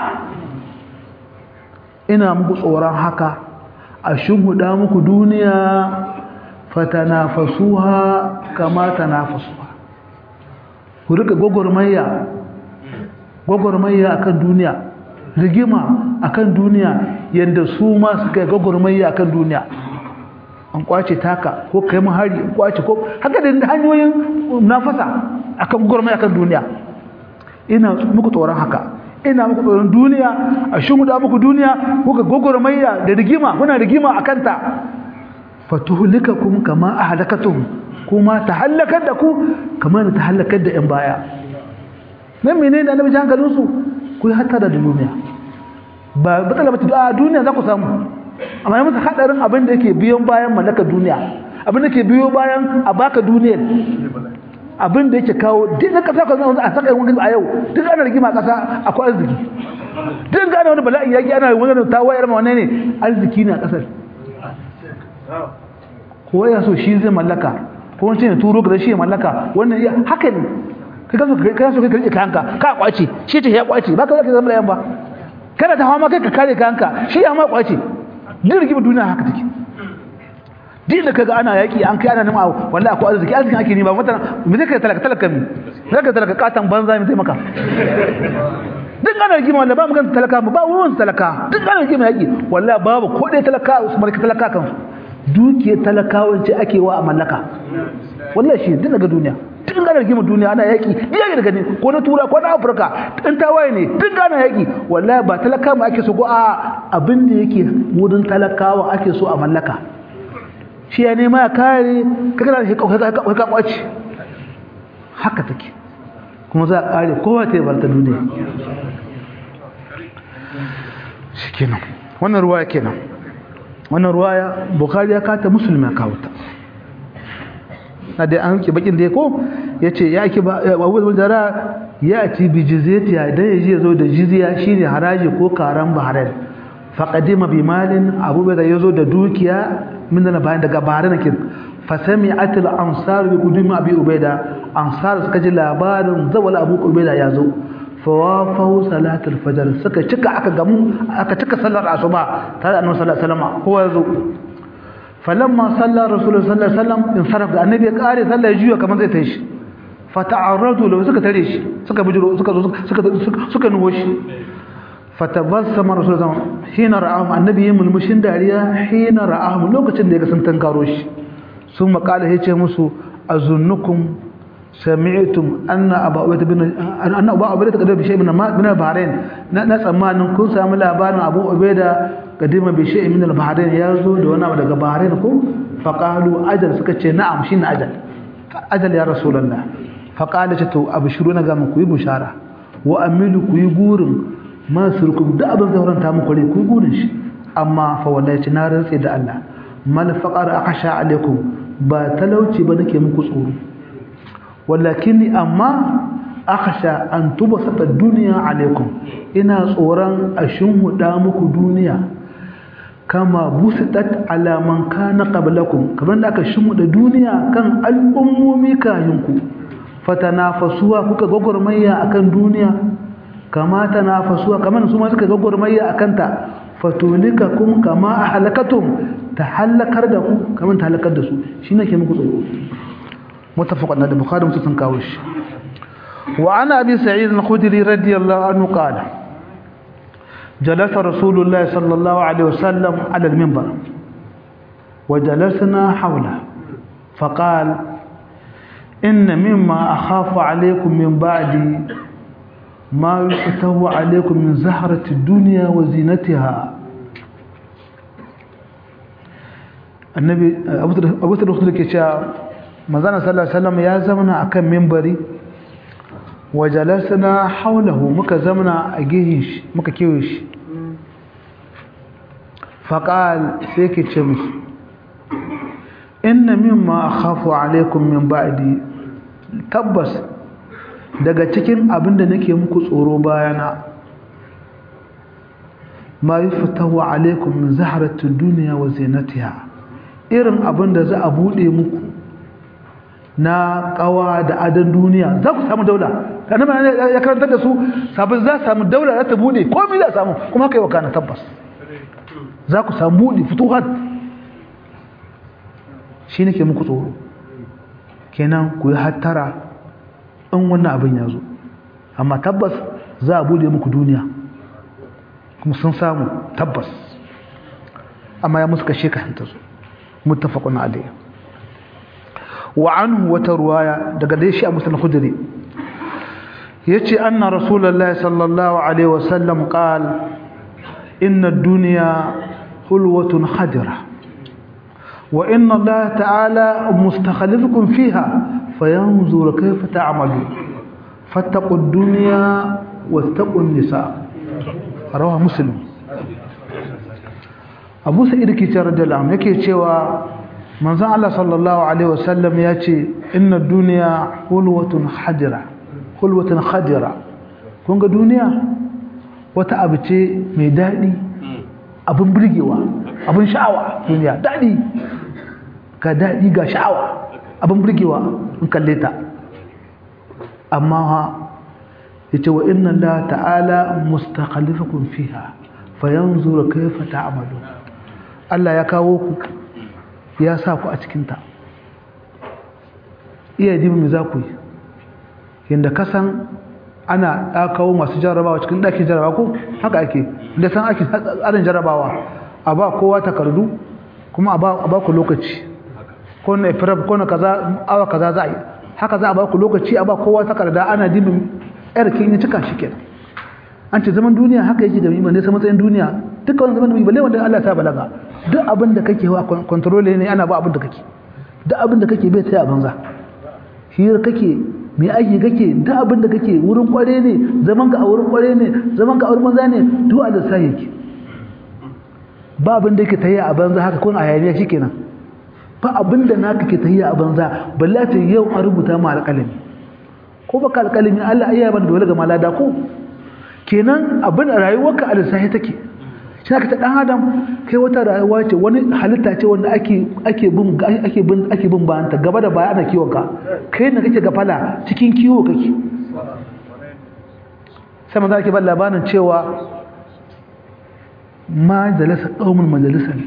ina muku tsoron haka a shimhuda muku duniya fatanafasuha kama tanafasuha ku rika gwagwarmaya gwagwarmaya akan duniya rigima akan duniya yadda su ma suka gwagwarmaya akan duniya an kwace taka ko kai mu hari an kwace ko haka da hanyoyin nafasa akan gwagwarmaya akan duniya ina muku tsoron haka ina muku tsoron duniya a shumuda muku duniya kuka gwagwarmaya da rigima kuna rigima akan ta fatuhlikakum kama ahlakatum kuma ta halakar da ku kamar ta halakar da yan baya nan menene annabi hankalin su ku yi hatara da duniya ba batsala bata a duniya za ku samu amma ya musu hadarin abin da yake biyon bayan mallakar duniya abin da ke biyo bayan a baka duniya abin da yake kawo duk na kasa kan a saka wani a yau duk ana rigima kasa akwai arziki duk ana wani bala'i yaki ana wani tawayar ma wane ne arziki ne a kasar ko ya so shi zai mallaka ko wani ne turo ga shi ya mallaka wannan iya haka ne kai ka so kai so kai rike kanka ka kwace shi ce ya kwace ba ka zaka zama yan ba kada ta hawa ma kai ka kare kanka shi ya ma kwace duk rigima duniya haka take duk da kaga ana yaki an kai ana nima wallahi akwai arziki arziki ake nima mutane me zai kai talaka talaka mi zai kai talaka katan banza mi zai maka duk ana rigima wallahi ba mu kan talaka ba wurin talaka duk ana rigima yaki wallahi babu ko dai talaka su marka talaka kansu dukiyar talakawan ce ake wa a mallaka wallahi shi duk daga duniya duk ana rigima duniya ana yaki yaki daga ne ko na tura ko na afirka in tawaye ne duk ana yaki wallahi ba talaka mu ake so ko a abin da yake wurin talakawa ake so a mallaka shi ya nema ya kare kakana da ka kwaci haka take kuma za a kare kowa ta yi barta duniya shi kenan wannan ruwaya kenan wannan ruwaya bukari ya kata musulmi ya kawo ta na da an ke bakin da ya ko ya ce ya ke abubuwan jara ya ci bi jizetiya idan ya ji ya zo da jiziya shine haraji ko karan bahrain faƙadima bi malin abubuwa da ya zo da dukiya min da bayan daga bahrain kin fasami atil ansar bi kudumi abi ubaida ansar suka ji labarin zawal abu ubaida ya zo fawafahu salatul fajr suka cika aka gamu aka cika sallar asuba tare da annabi sallallahu alaihi wasallam kowa ya zo falamma salla rasulullahi sallallahu alaihi wasallam in sarrafa annabi ya kare sallar juya kamar zai tashi fata'arradu lahu suka tare shi suka bijiro suka zo suka suka nuwo shi fatabassama rasulullah hina ra'ahum annabi yin mulmushin dariya hina ra'ahum lokacin da ya ga sun tankaro shi sun makala yace musu azunnukum sami'tum anna abu ubayda bin anna abu ubayda kadar bi shay'in min al-bahrain na tsammanin kun samu labarin abu ubayda kadima bi shay'in min al-bahrain yazo da wani abu daga bahrain ko faqalu ajal suka ce na'am shine ajal ajal ya rasulullah faqala ce to abshiru na ga muku yi bushara wa amilu ku yi gurin masurkum da abin da horanta muku rai ku yi gurin shi amma fa wallahi na rantse da Allah mal faqar akhsha alaikum ba talauci ba nake muku tsoro walakinni amma akhsha an tubsata dunya alaikum ina tsoron a shinhuda muku duniya kama busitat ala man kana qablakum kamar da aka shinhuda duniya kan al'ummomi kayinku fatanafasuwa kuka gogormayya akan duniya kama tanafasuwa kamar su ma suka gogormayya akan ta fatulikakum kama ahlakatum tahallakar da ku kamar tahallakar da su shine ke muku tsoro متفق على البخاري ومسلم كاوش وعن ابي سعيد الخدري رضي الله عنه قال جلس رسول الله صلى الله عليه وسلم على المنبر وجلسنا حوله فقال ان مما اخاف عليكم من بعدي ما يفتح عليكم من زهرة الدنيا وزينتها النبي ابو ذر الخدري كيشا manzana sallallahu alaihi wasallam ya zamana akan minbari wajalasna haulahu muka zamana a gihin shi muka kewe shi faqal sai ke ce musu inna mimma akhafu alaikum min ba'di tabbas daga cikin abinda nake muku tsoro bayana ma yuftahu alaikum min zaharatid dunya wa zinatiha irin abinda za a bude muku na kawa da adan duniya za ku samu daula annabi ya karantar da su sabin za samu daula za ta bude komai za samu kuma kai wakana tabbas za ku samu bude futuhat shi nake muku tsoro kenan ku yi hattara in wannan abin ya zo amma tabbas za a bude muku duniya kuma sun samu tabbas amma ya musu kashe ka hanta zo muttafaqun alayhi wa anhu wata ruwaya daga dai shi a musulun khudri yace anna rasulullahi sallallahu alaihi wasallam qal inna ad-dunya hulwatun khadira wa inna allaha ta'ala mustakhlifukum fiha fayanzur kayfa ta'malun fattaqu ad-dunya wattaqu an-nisa rawahu muslim abu sa'id ke cewa radiyallahu anhu yake cewa manzon Allah sallallahu alaihi wasallam ya ce inna duniya hulwatun hadira hulwatun khadira kun ga duniya wata abu ce mai daɗi abin burgewa abin sha'awa duniya daɗi ga daɗi ga sha'awa abin burgewa in kalle ta amma ha yace wa inna Allah ta'ala mustakhlifukum fiha fayanzuru kayfa ta'malun Allah ya kawo ku ya sa ku a cikinta iya dibi mai za ku yi yadda kasan ana ɗakawo masu jarabawa cikin ɗakin jarabawa ko haka ake da san ake tsarin jarabawa a ba kowa takardu kuma a ba ku lokaci ko na ifirab ko na kaza awa kaza za a yi haka za a ba ku lokaci a ba kowa takarda ana dibin yarkin ya cika shi kenan an ce zaman duniya haka yake da mai nesa matsayin duniya duka wani zaman da balle wanda Allah ta balaga duk abin da kake wa control ne ana ba abin da kake duk abin da kake bai tsaya banza hira kake me aiki kake duk abin da kake wurin kware ne zaman ka a wurin kware ne zaman ka a wurin banza ne duk a da sai yake ba abin da yake tayya a banza haka kun a hayaniya shikenan ba abin da naka ke tayya a banza balle ta yau an rubuta ma alƙalami ko baka alƙalami Allah ayya ban dole ga malada ko kenan abin rayuwarka a lissahi take shi aka ta dan adam kai wata rayuwa ce wani halitta ce wanda ake ake bin ake bin ake bin bayanta gaba da baya ana kiwon ka kai ne kake gafala cikin kiwo kake sai manzo ake ban labarin cewa ma jalasa qaumun majalisan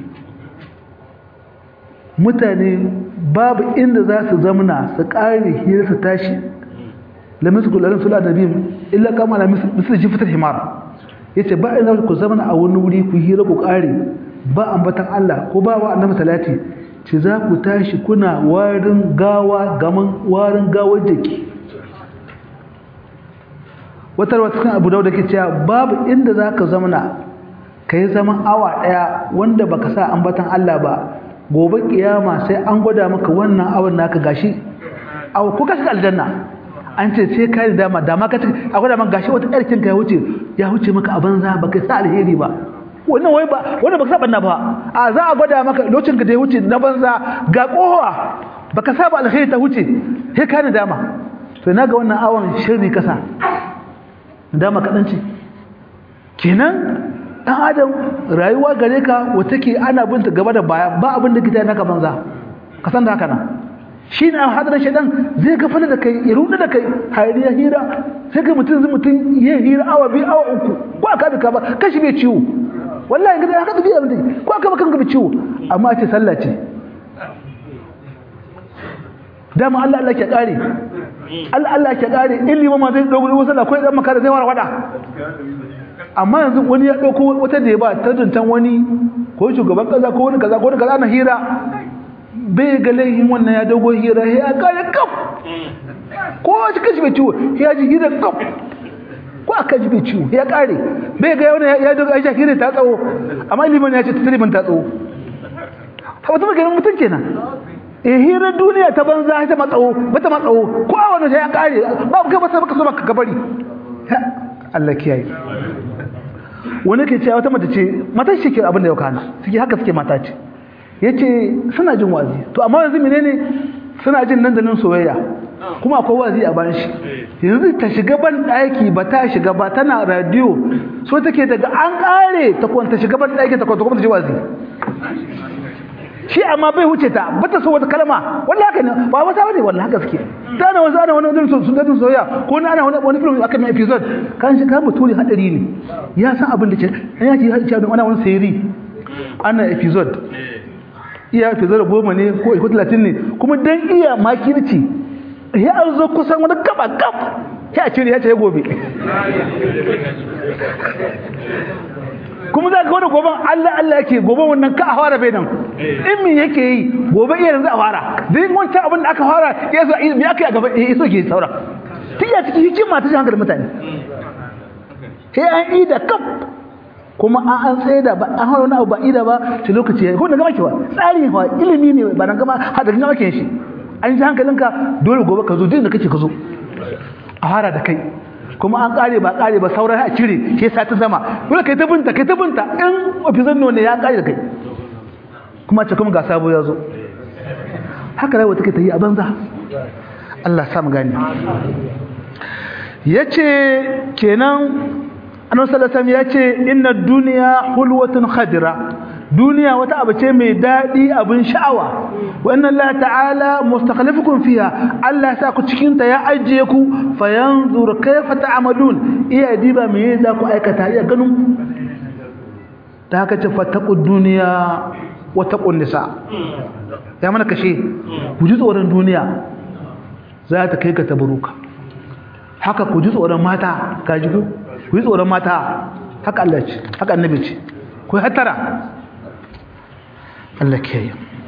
mutane babu inda za su zamna su kare hira su tashi lamis kullarin sula nabi illa kama la misli jifatar himar yace ba ina ku zama a wani wuri ku hira ku kare ba ambatan Allah ko ba wa annabi salati ce za ku tashi kuna warin gawa gaman warin gawar jiki wata wata kan Abu Dawud ke cewa babu inda zaka zamana kai zaman awa daya wanda baka sa ambatan Allah ba gobe kiyama sai an gwada maka wannan awan naka gashi aw ko ka shiga aljanna an ce sai ka da dama dama ka a gwada maka gashi wata ƙarkin ka ya wuce ya wuce maka a banza baka sa alheri ba wannan wai ba wannan baka saba na ba a za a gwada maka lokacin ka da ya wuce na banza ga kowa baka saba alheri ta wuce sai ka da dama to na ga wannan awon shirri kasa dama kaɗan ce kenan ɗan adam rayuwa gare ka wata ke ana binta gaba da baya ba abin da kita naka banza ka san da haka nan shi ne hadarin shaidan zai gafala da kai ya rudu da kai hayariya hira sai kai mutum zai mutum ya hira awa biyu awa uku ko aka bi ka ba kashi bai ciwo wallahi ga haka tafiya mutum ko aka ba kanka bai ciwo amma a ce sallah ce dama Allah Allah ke kare Allah Allah ke kare ilimi ma zai dogo wasu sallah ko dan makara zai wara wada amma yanzu wani ya dauko wata da ya ba ta duntan wani ko shugaban kaza ko wani kaza ko wani kaza na hira bai ga laihin wannan ya dogo hira ya kare kaf ko shi kashi bai ciwo ya ji hira kaf ko aka ji bai ciwo ya kare bai ga wani ya dogo ya hira ta tsawo amma liman ya ce ta taliban ta tsawo ta wata maganin mutum kenan eh hira duniya ta banza ta matsawo bata matsawo ko a wani sai ya kare babu kai ba sai baka so baka gabari Allah kiyaye wani ke cewa wata mata ce mata shi ke abin da ya kana suke haka suke mata ce yace suna jin wazi to amma yanzu menene suna jin nan da nan soyayya kuma akwai wazi a bayan shi yanzu ta shiga ban daki ba ta shiga ba tana radio so take daga an kare ta kwanta shiga ban daki ta kwanta kuma ta ji wazi shi amma bai wuce ta bata so wata kalma wallahi haka ne ba wata bane wallahi haka suke ta na wasu ana wani wani sun dadin soyayya ko na ana wani wani film aka mai episode kan shi kan mutuli hadari ne ya san abin da ke an yaki ya ce ana wani sayri ana episode iya fi zara goma ne ko iko talatin ne kuma dan iya makirci ya an zo kusan wani gaba gab ya cire ya ce ya gobe kuma za ka wani goben Allah Allah yake goben wannan ka a fara bai nan in min yake yi gobe iya yanzu a fara dai wancan abin da aka fara ya so me aka yi a gaba ya so ke saura tun ya cikin hikima ta hankali mutane sai an yi da kaf kuma an an tsaye da ba an hawa wani abu ba ida ba ta lokaci ya ko da gama kewa tsari wa ilimi ne ba na gama hada gama ke shi an ji hankalinka dole gobe ka zo duk da kake ka zo a fara da kai kuma an kare ba kare ba sauran a cire sai satin sama dole kai ta binta kai ta binta in ofizan ne ya kare da kai kuma ce kuma ga sabo ya zo haka rayuwa take ta yi a banza Allah sa mu gane yace kenan annabi sallallahu alaihi wasallam yace inna dunya hulwatun khadira duniya wata abu ce mai daɗi abin sha'awa wa inna Allah ta'ala mustakhlifukum fiha Allah ya sa ku cikin ta ya ajiye ku fa yanzur kayfa ta'malun iya diba me za ku aikata iya ganin ta haka ce fattaqud duniya wa taqun nisa ya mana kashe ku ji tsoron duniya za ta kai ka tabaruka haka ku ji tsoron mata ka ji ku ji tsoron mata haka Allah ce haka annabi ce ku hatara الله كي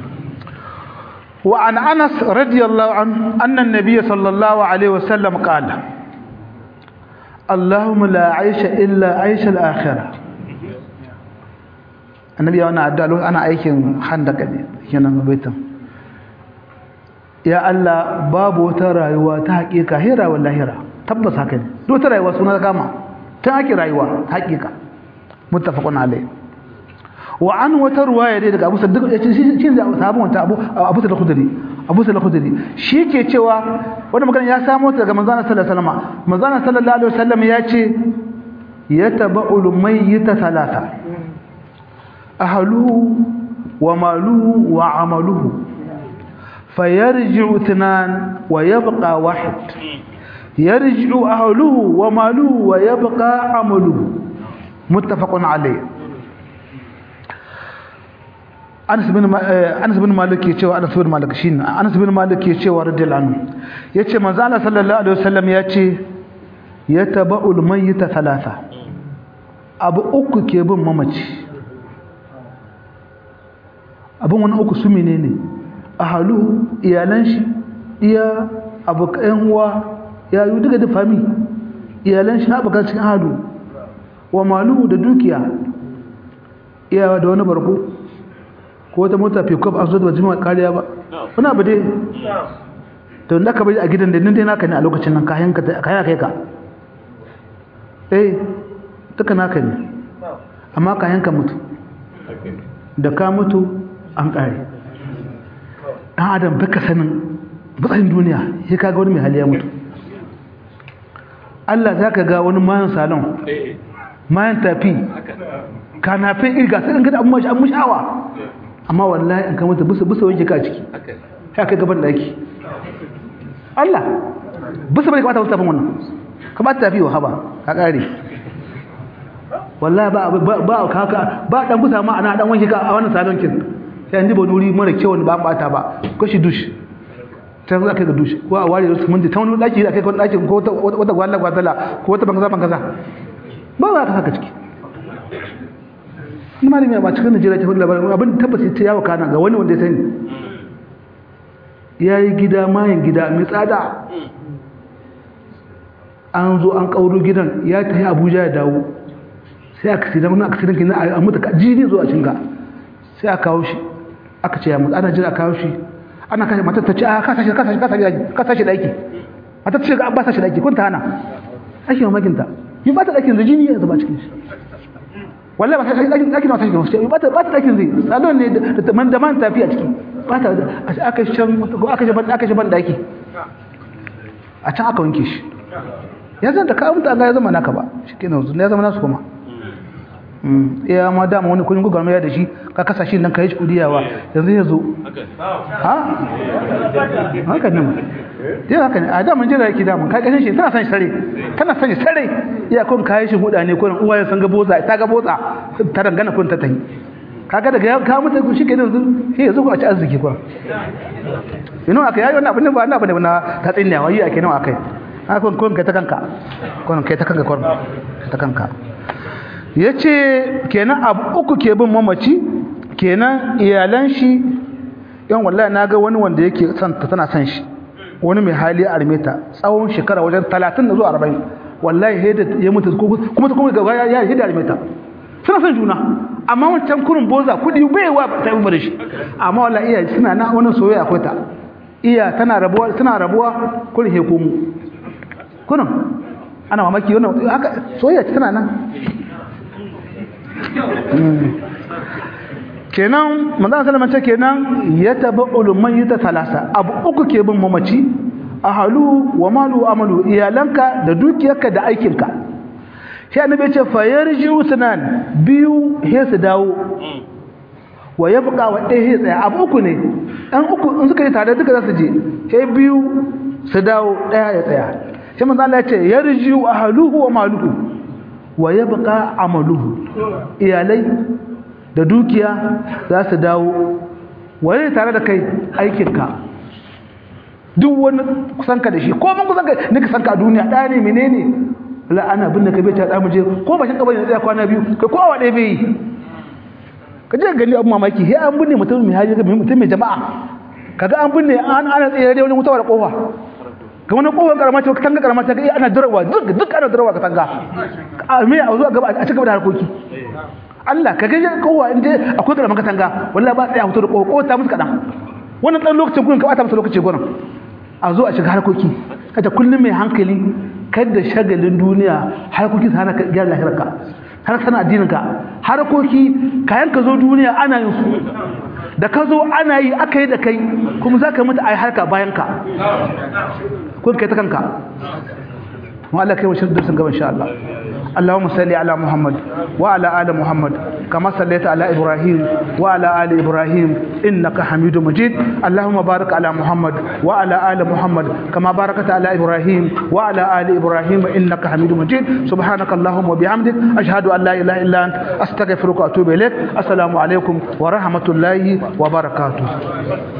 وعن أنس رضي الله عنه أن النبي صلى الله عليه وسلم قال اللهم لا عيش إلا عيش الآخرة النبي أنا أدعو أنا أيكن خندق هنا بيتم يا الله باب وترى وتحقيق هيرا ولا هيرا تبص هكذا دو ترى وسنا كما تحقيق رأيوا حقيقة متفق عليه wa an wata ruwaya dai daga Abu Sa'id shi ne sahabin wata Abu Abu Sa'id al-Khudri Abu Sa'id al-Khudri shi ke cewa wannan magana ya samo ta daga manzon sallallahu alaihi wasallam manzon sallallahu alaihi wasallam ya ce yataba'ul mayyita thalatha ahluhu wa maluhu wa amaluhu fayarji'u ithnan wa yabqa wahid yarji'u ahluhu wa maluhu wa yabqa amaluhu muttafaqun alayh Anas bin Anas bin Malik ke cewa Anas bin Malik shine Anas bin Malik ke cewa radiyallahu anhu yace manzo Allah sallallahu alaihi wasallam yace yataba'ul mayyita thalatha abu uku ke bin mamaci abun wani uku su menene ahaluhu iyalan shi iya abokan uwa ya yi duka da fami iyalan shi abokan cikin halu wa maluhu da dukiya iyawa da wani barko ko wata mota pick-up an zo da jima kariya ba wani abu dai to da ka bari a gidan da nan dai naka ne a lokacin nan kayan ka kayan kai ka eh duka naka ne amma kayan ka mutu da ka mutu an kare dan adam baka sanin batsayin duniya sai kaga wani mai hali ya mutu Allah zaka ga wani mayan salon mayan tafi kanafin irga sai ga abun mashi an mushawa amma wallahi in ka mutu bisa bisa wanke ka ciki sai kai gaban daki Allah bisa bai kamata mutafin wannan ka ba ta tafi wa haba ka kare wallahi ba ba ka ba dan bisa ma ana dan wanke ka a wannan salon kin sai an diba nuri mara kyau ba bata ba kashi dush ta za ka ga dush ko a ware su mun ta wani daki da kai ko daki ko wata gwalla gwalla ko wata bangaza bangaza ba za ka haka ciki ni malami ba cikin Najeriya ta hudu labarin abin tabbasi ta yawo kana ga wani wanda ya sani yayi gida mayin gida mai tsada an zo an kauro gidan ya tafi Abuja ya dawo sai aka sidan wani accident kina a mutu jini zo a cinga sai aka kawo shi aka ce ya mutu ana jira kawo shi ana kashe matar ta ce a ka sashi ka sashi ka sashi ka sashi daki matar ta ce ga ba sashi daki kun ta hana ake mamakin ta yi ba ta dakin da jini ya zuba cikin shi wallahi ba ta dakin dakin ba ta cikin ba ta ba ta dakin zai salon ne da man da man tafi a ciki ba ta aka shan ko aka shaban aka shaban daki a can aka wanke shi ya zan da ka mutu Allah ya zama naka ba shikenan ya zama nasu kuma iya ma dama wani kudin gugar mai da shi ka kasa shi nan ka yi kudiyawa yanzu ya zo ha haka ne dai haka ne a daman jira yake daman ka kashin shi tana san shi sare tana san shi sare iya kun kayi shi huda ne ko uwaye san ga boza ta ga boza ta dangana kun ta tayi kaga daga ya ka mutu shi ke yanzu shi yanzu ku a ci arziki kuwa ino aka yayi wannan abin da ba wannan abin da na ta tsinya wai ake nawa akai a kun kun kai ta kanka kun kai ta kanka kun ta kanka yace kenan abu uku ke bin mamaci kenan iyalan shi yan wallahi naga wani wanda yake son ta tana son shi wani mai hali a armeta tsawon shekara wajen 30 zuwa 40 wallahi heda ya mutu kuma ta kuma gaba ya heda armeta suna son juna amma wancan kurin boza kudi bai wa ta yi bare shi amma wallahi iya suna na wani soyayya akwai ta iya tana rabuwa tana rabuwa kurin he komu kurin ana mamaki wannan haka soyayya tana nan kenan manzon sallama ce kenan ya taba ulumman yita talasa abu uku ke bin mamaci ahalu wa malu amalu iyalanka da dukiyarka da aikinka sai annabi ce fa yarji'u sunan biyu he su dawo wa yabqa wa ɗaya he tsaya abu uku ne an uku in suka yi tare duka za su je sai biyu su dawo ɗaya ya tsaya sai manzo Allah ya ce yarji'u ahluhu wa maluhu wa yabqa amaluhu iyalai da dukiya za su dawo waye tare da kai aikinka duk wani kusanka da shi ko mun kusanka nika sanka a duniya ɗaya ne menene la ana binne ka bai ta da muje ko bashin kabari tsaya kwana biyu kai ko awa ɗaya bai yi ka je gani abu mamaki sai an binne mutum mai haji mutum mai jama'a kaga an binne an ana tsaye da wani mutawa da kofa ga wani kofar karama ce tanga karama ta ga ana durawa duk duk ana durawa ka tanga a me a zuwa gaba a cigaba da harkoki Allah ka ga kowa inda akwai karama katanga wallahi ba tsaya hoto da kofa ko ta musu kadan wannan dan lokacin gurin ka bata musu lokaci gurin a zo a shiga harkoki kaje kullum mai hankali kada shagalin duniya harkoki sana ka gyara lahirarka har sana addininka harkoki kayan ka zo duniya ana yin su da ka zo ana yi aka yi da kai kuma za ka mutu a yi harka bayan ka kun kai ta kanka mu Allah kai washin darsin gaba insha Allah اللهم صل على محمد وعلى ال محمد كما صليت على ابراهيم وعلى ال ابراهيم انك حميد مجيد اللهم بارك على محمد وعلى ال محمد كما باركت على ابراهيم وعلى ال ابراهيم انك حميد مجيد سبحانك اللهم وبحمدك اشهد ان لا اله الا انت استغفرك واتوب اليك السلام عليكم ورحمه الله وبركاته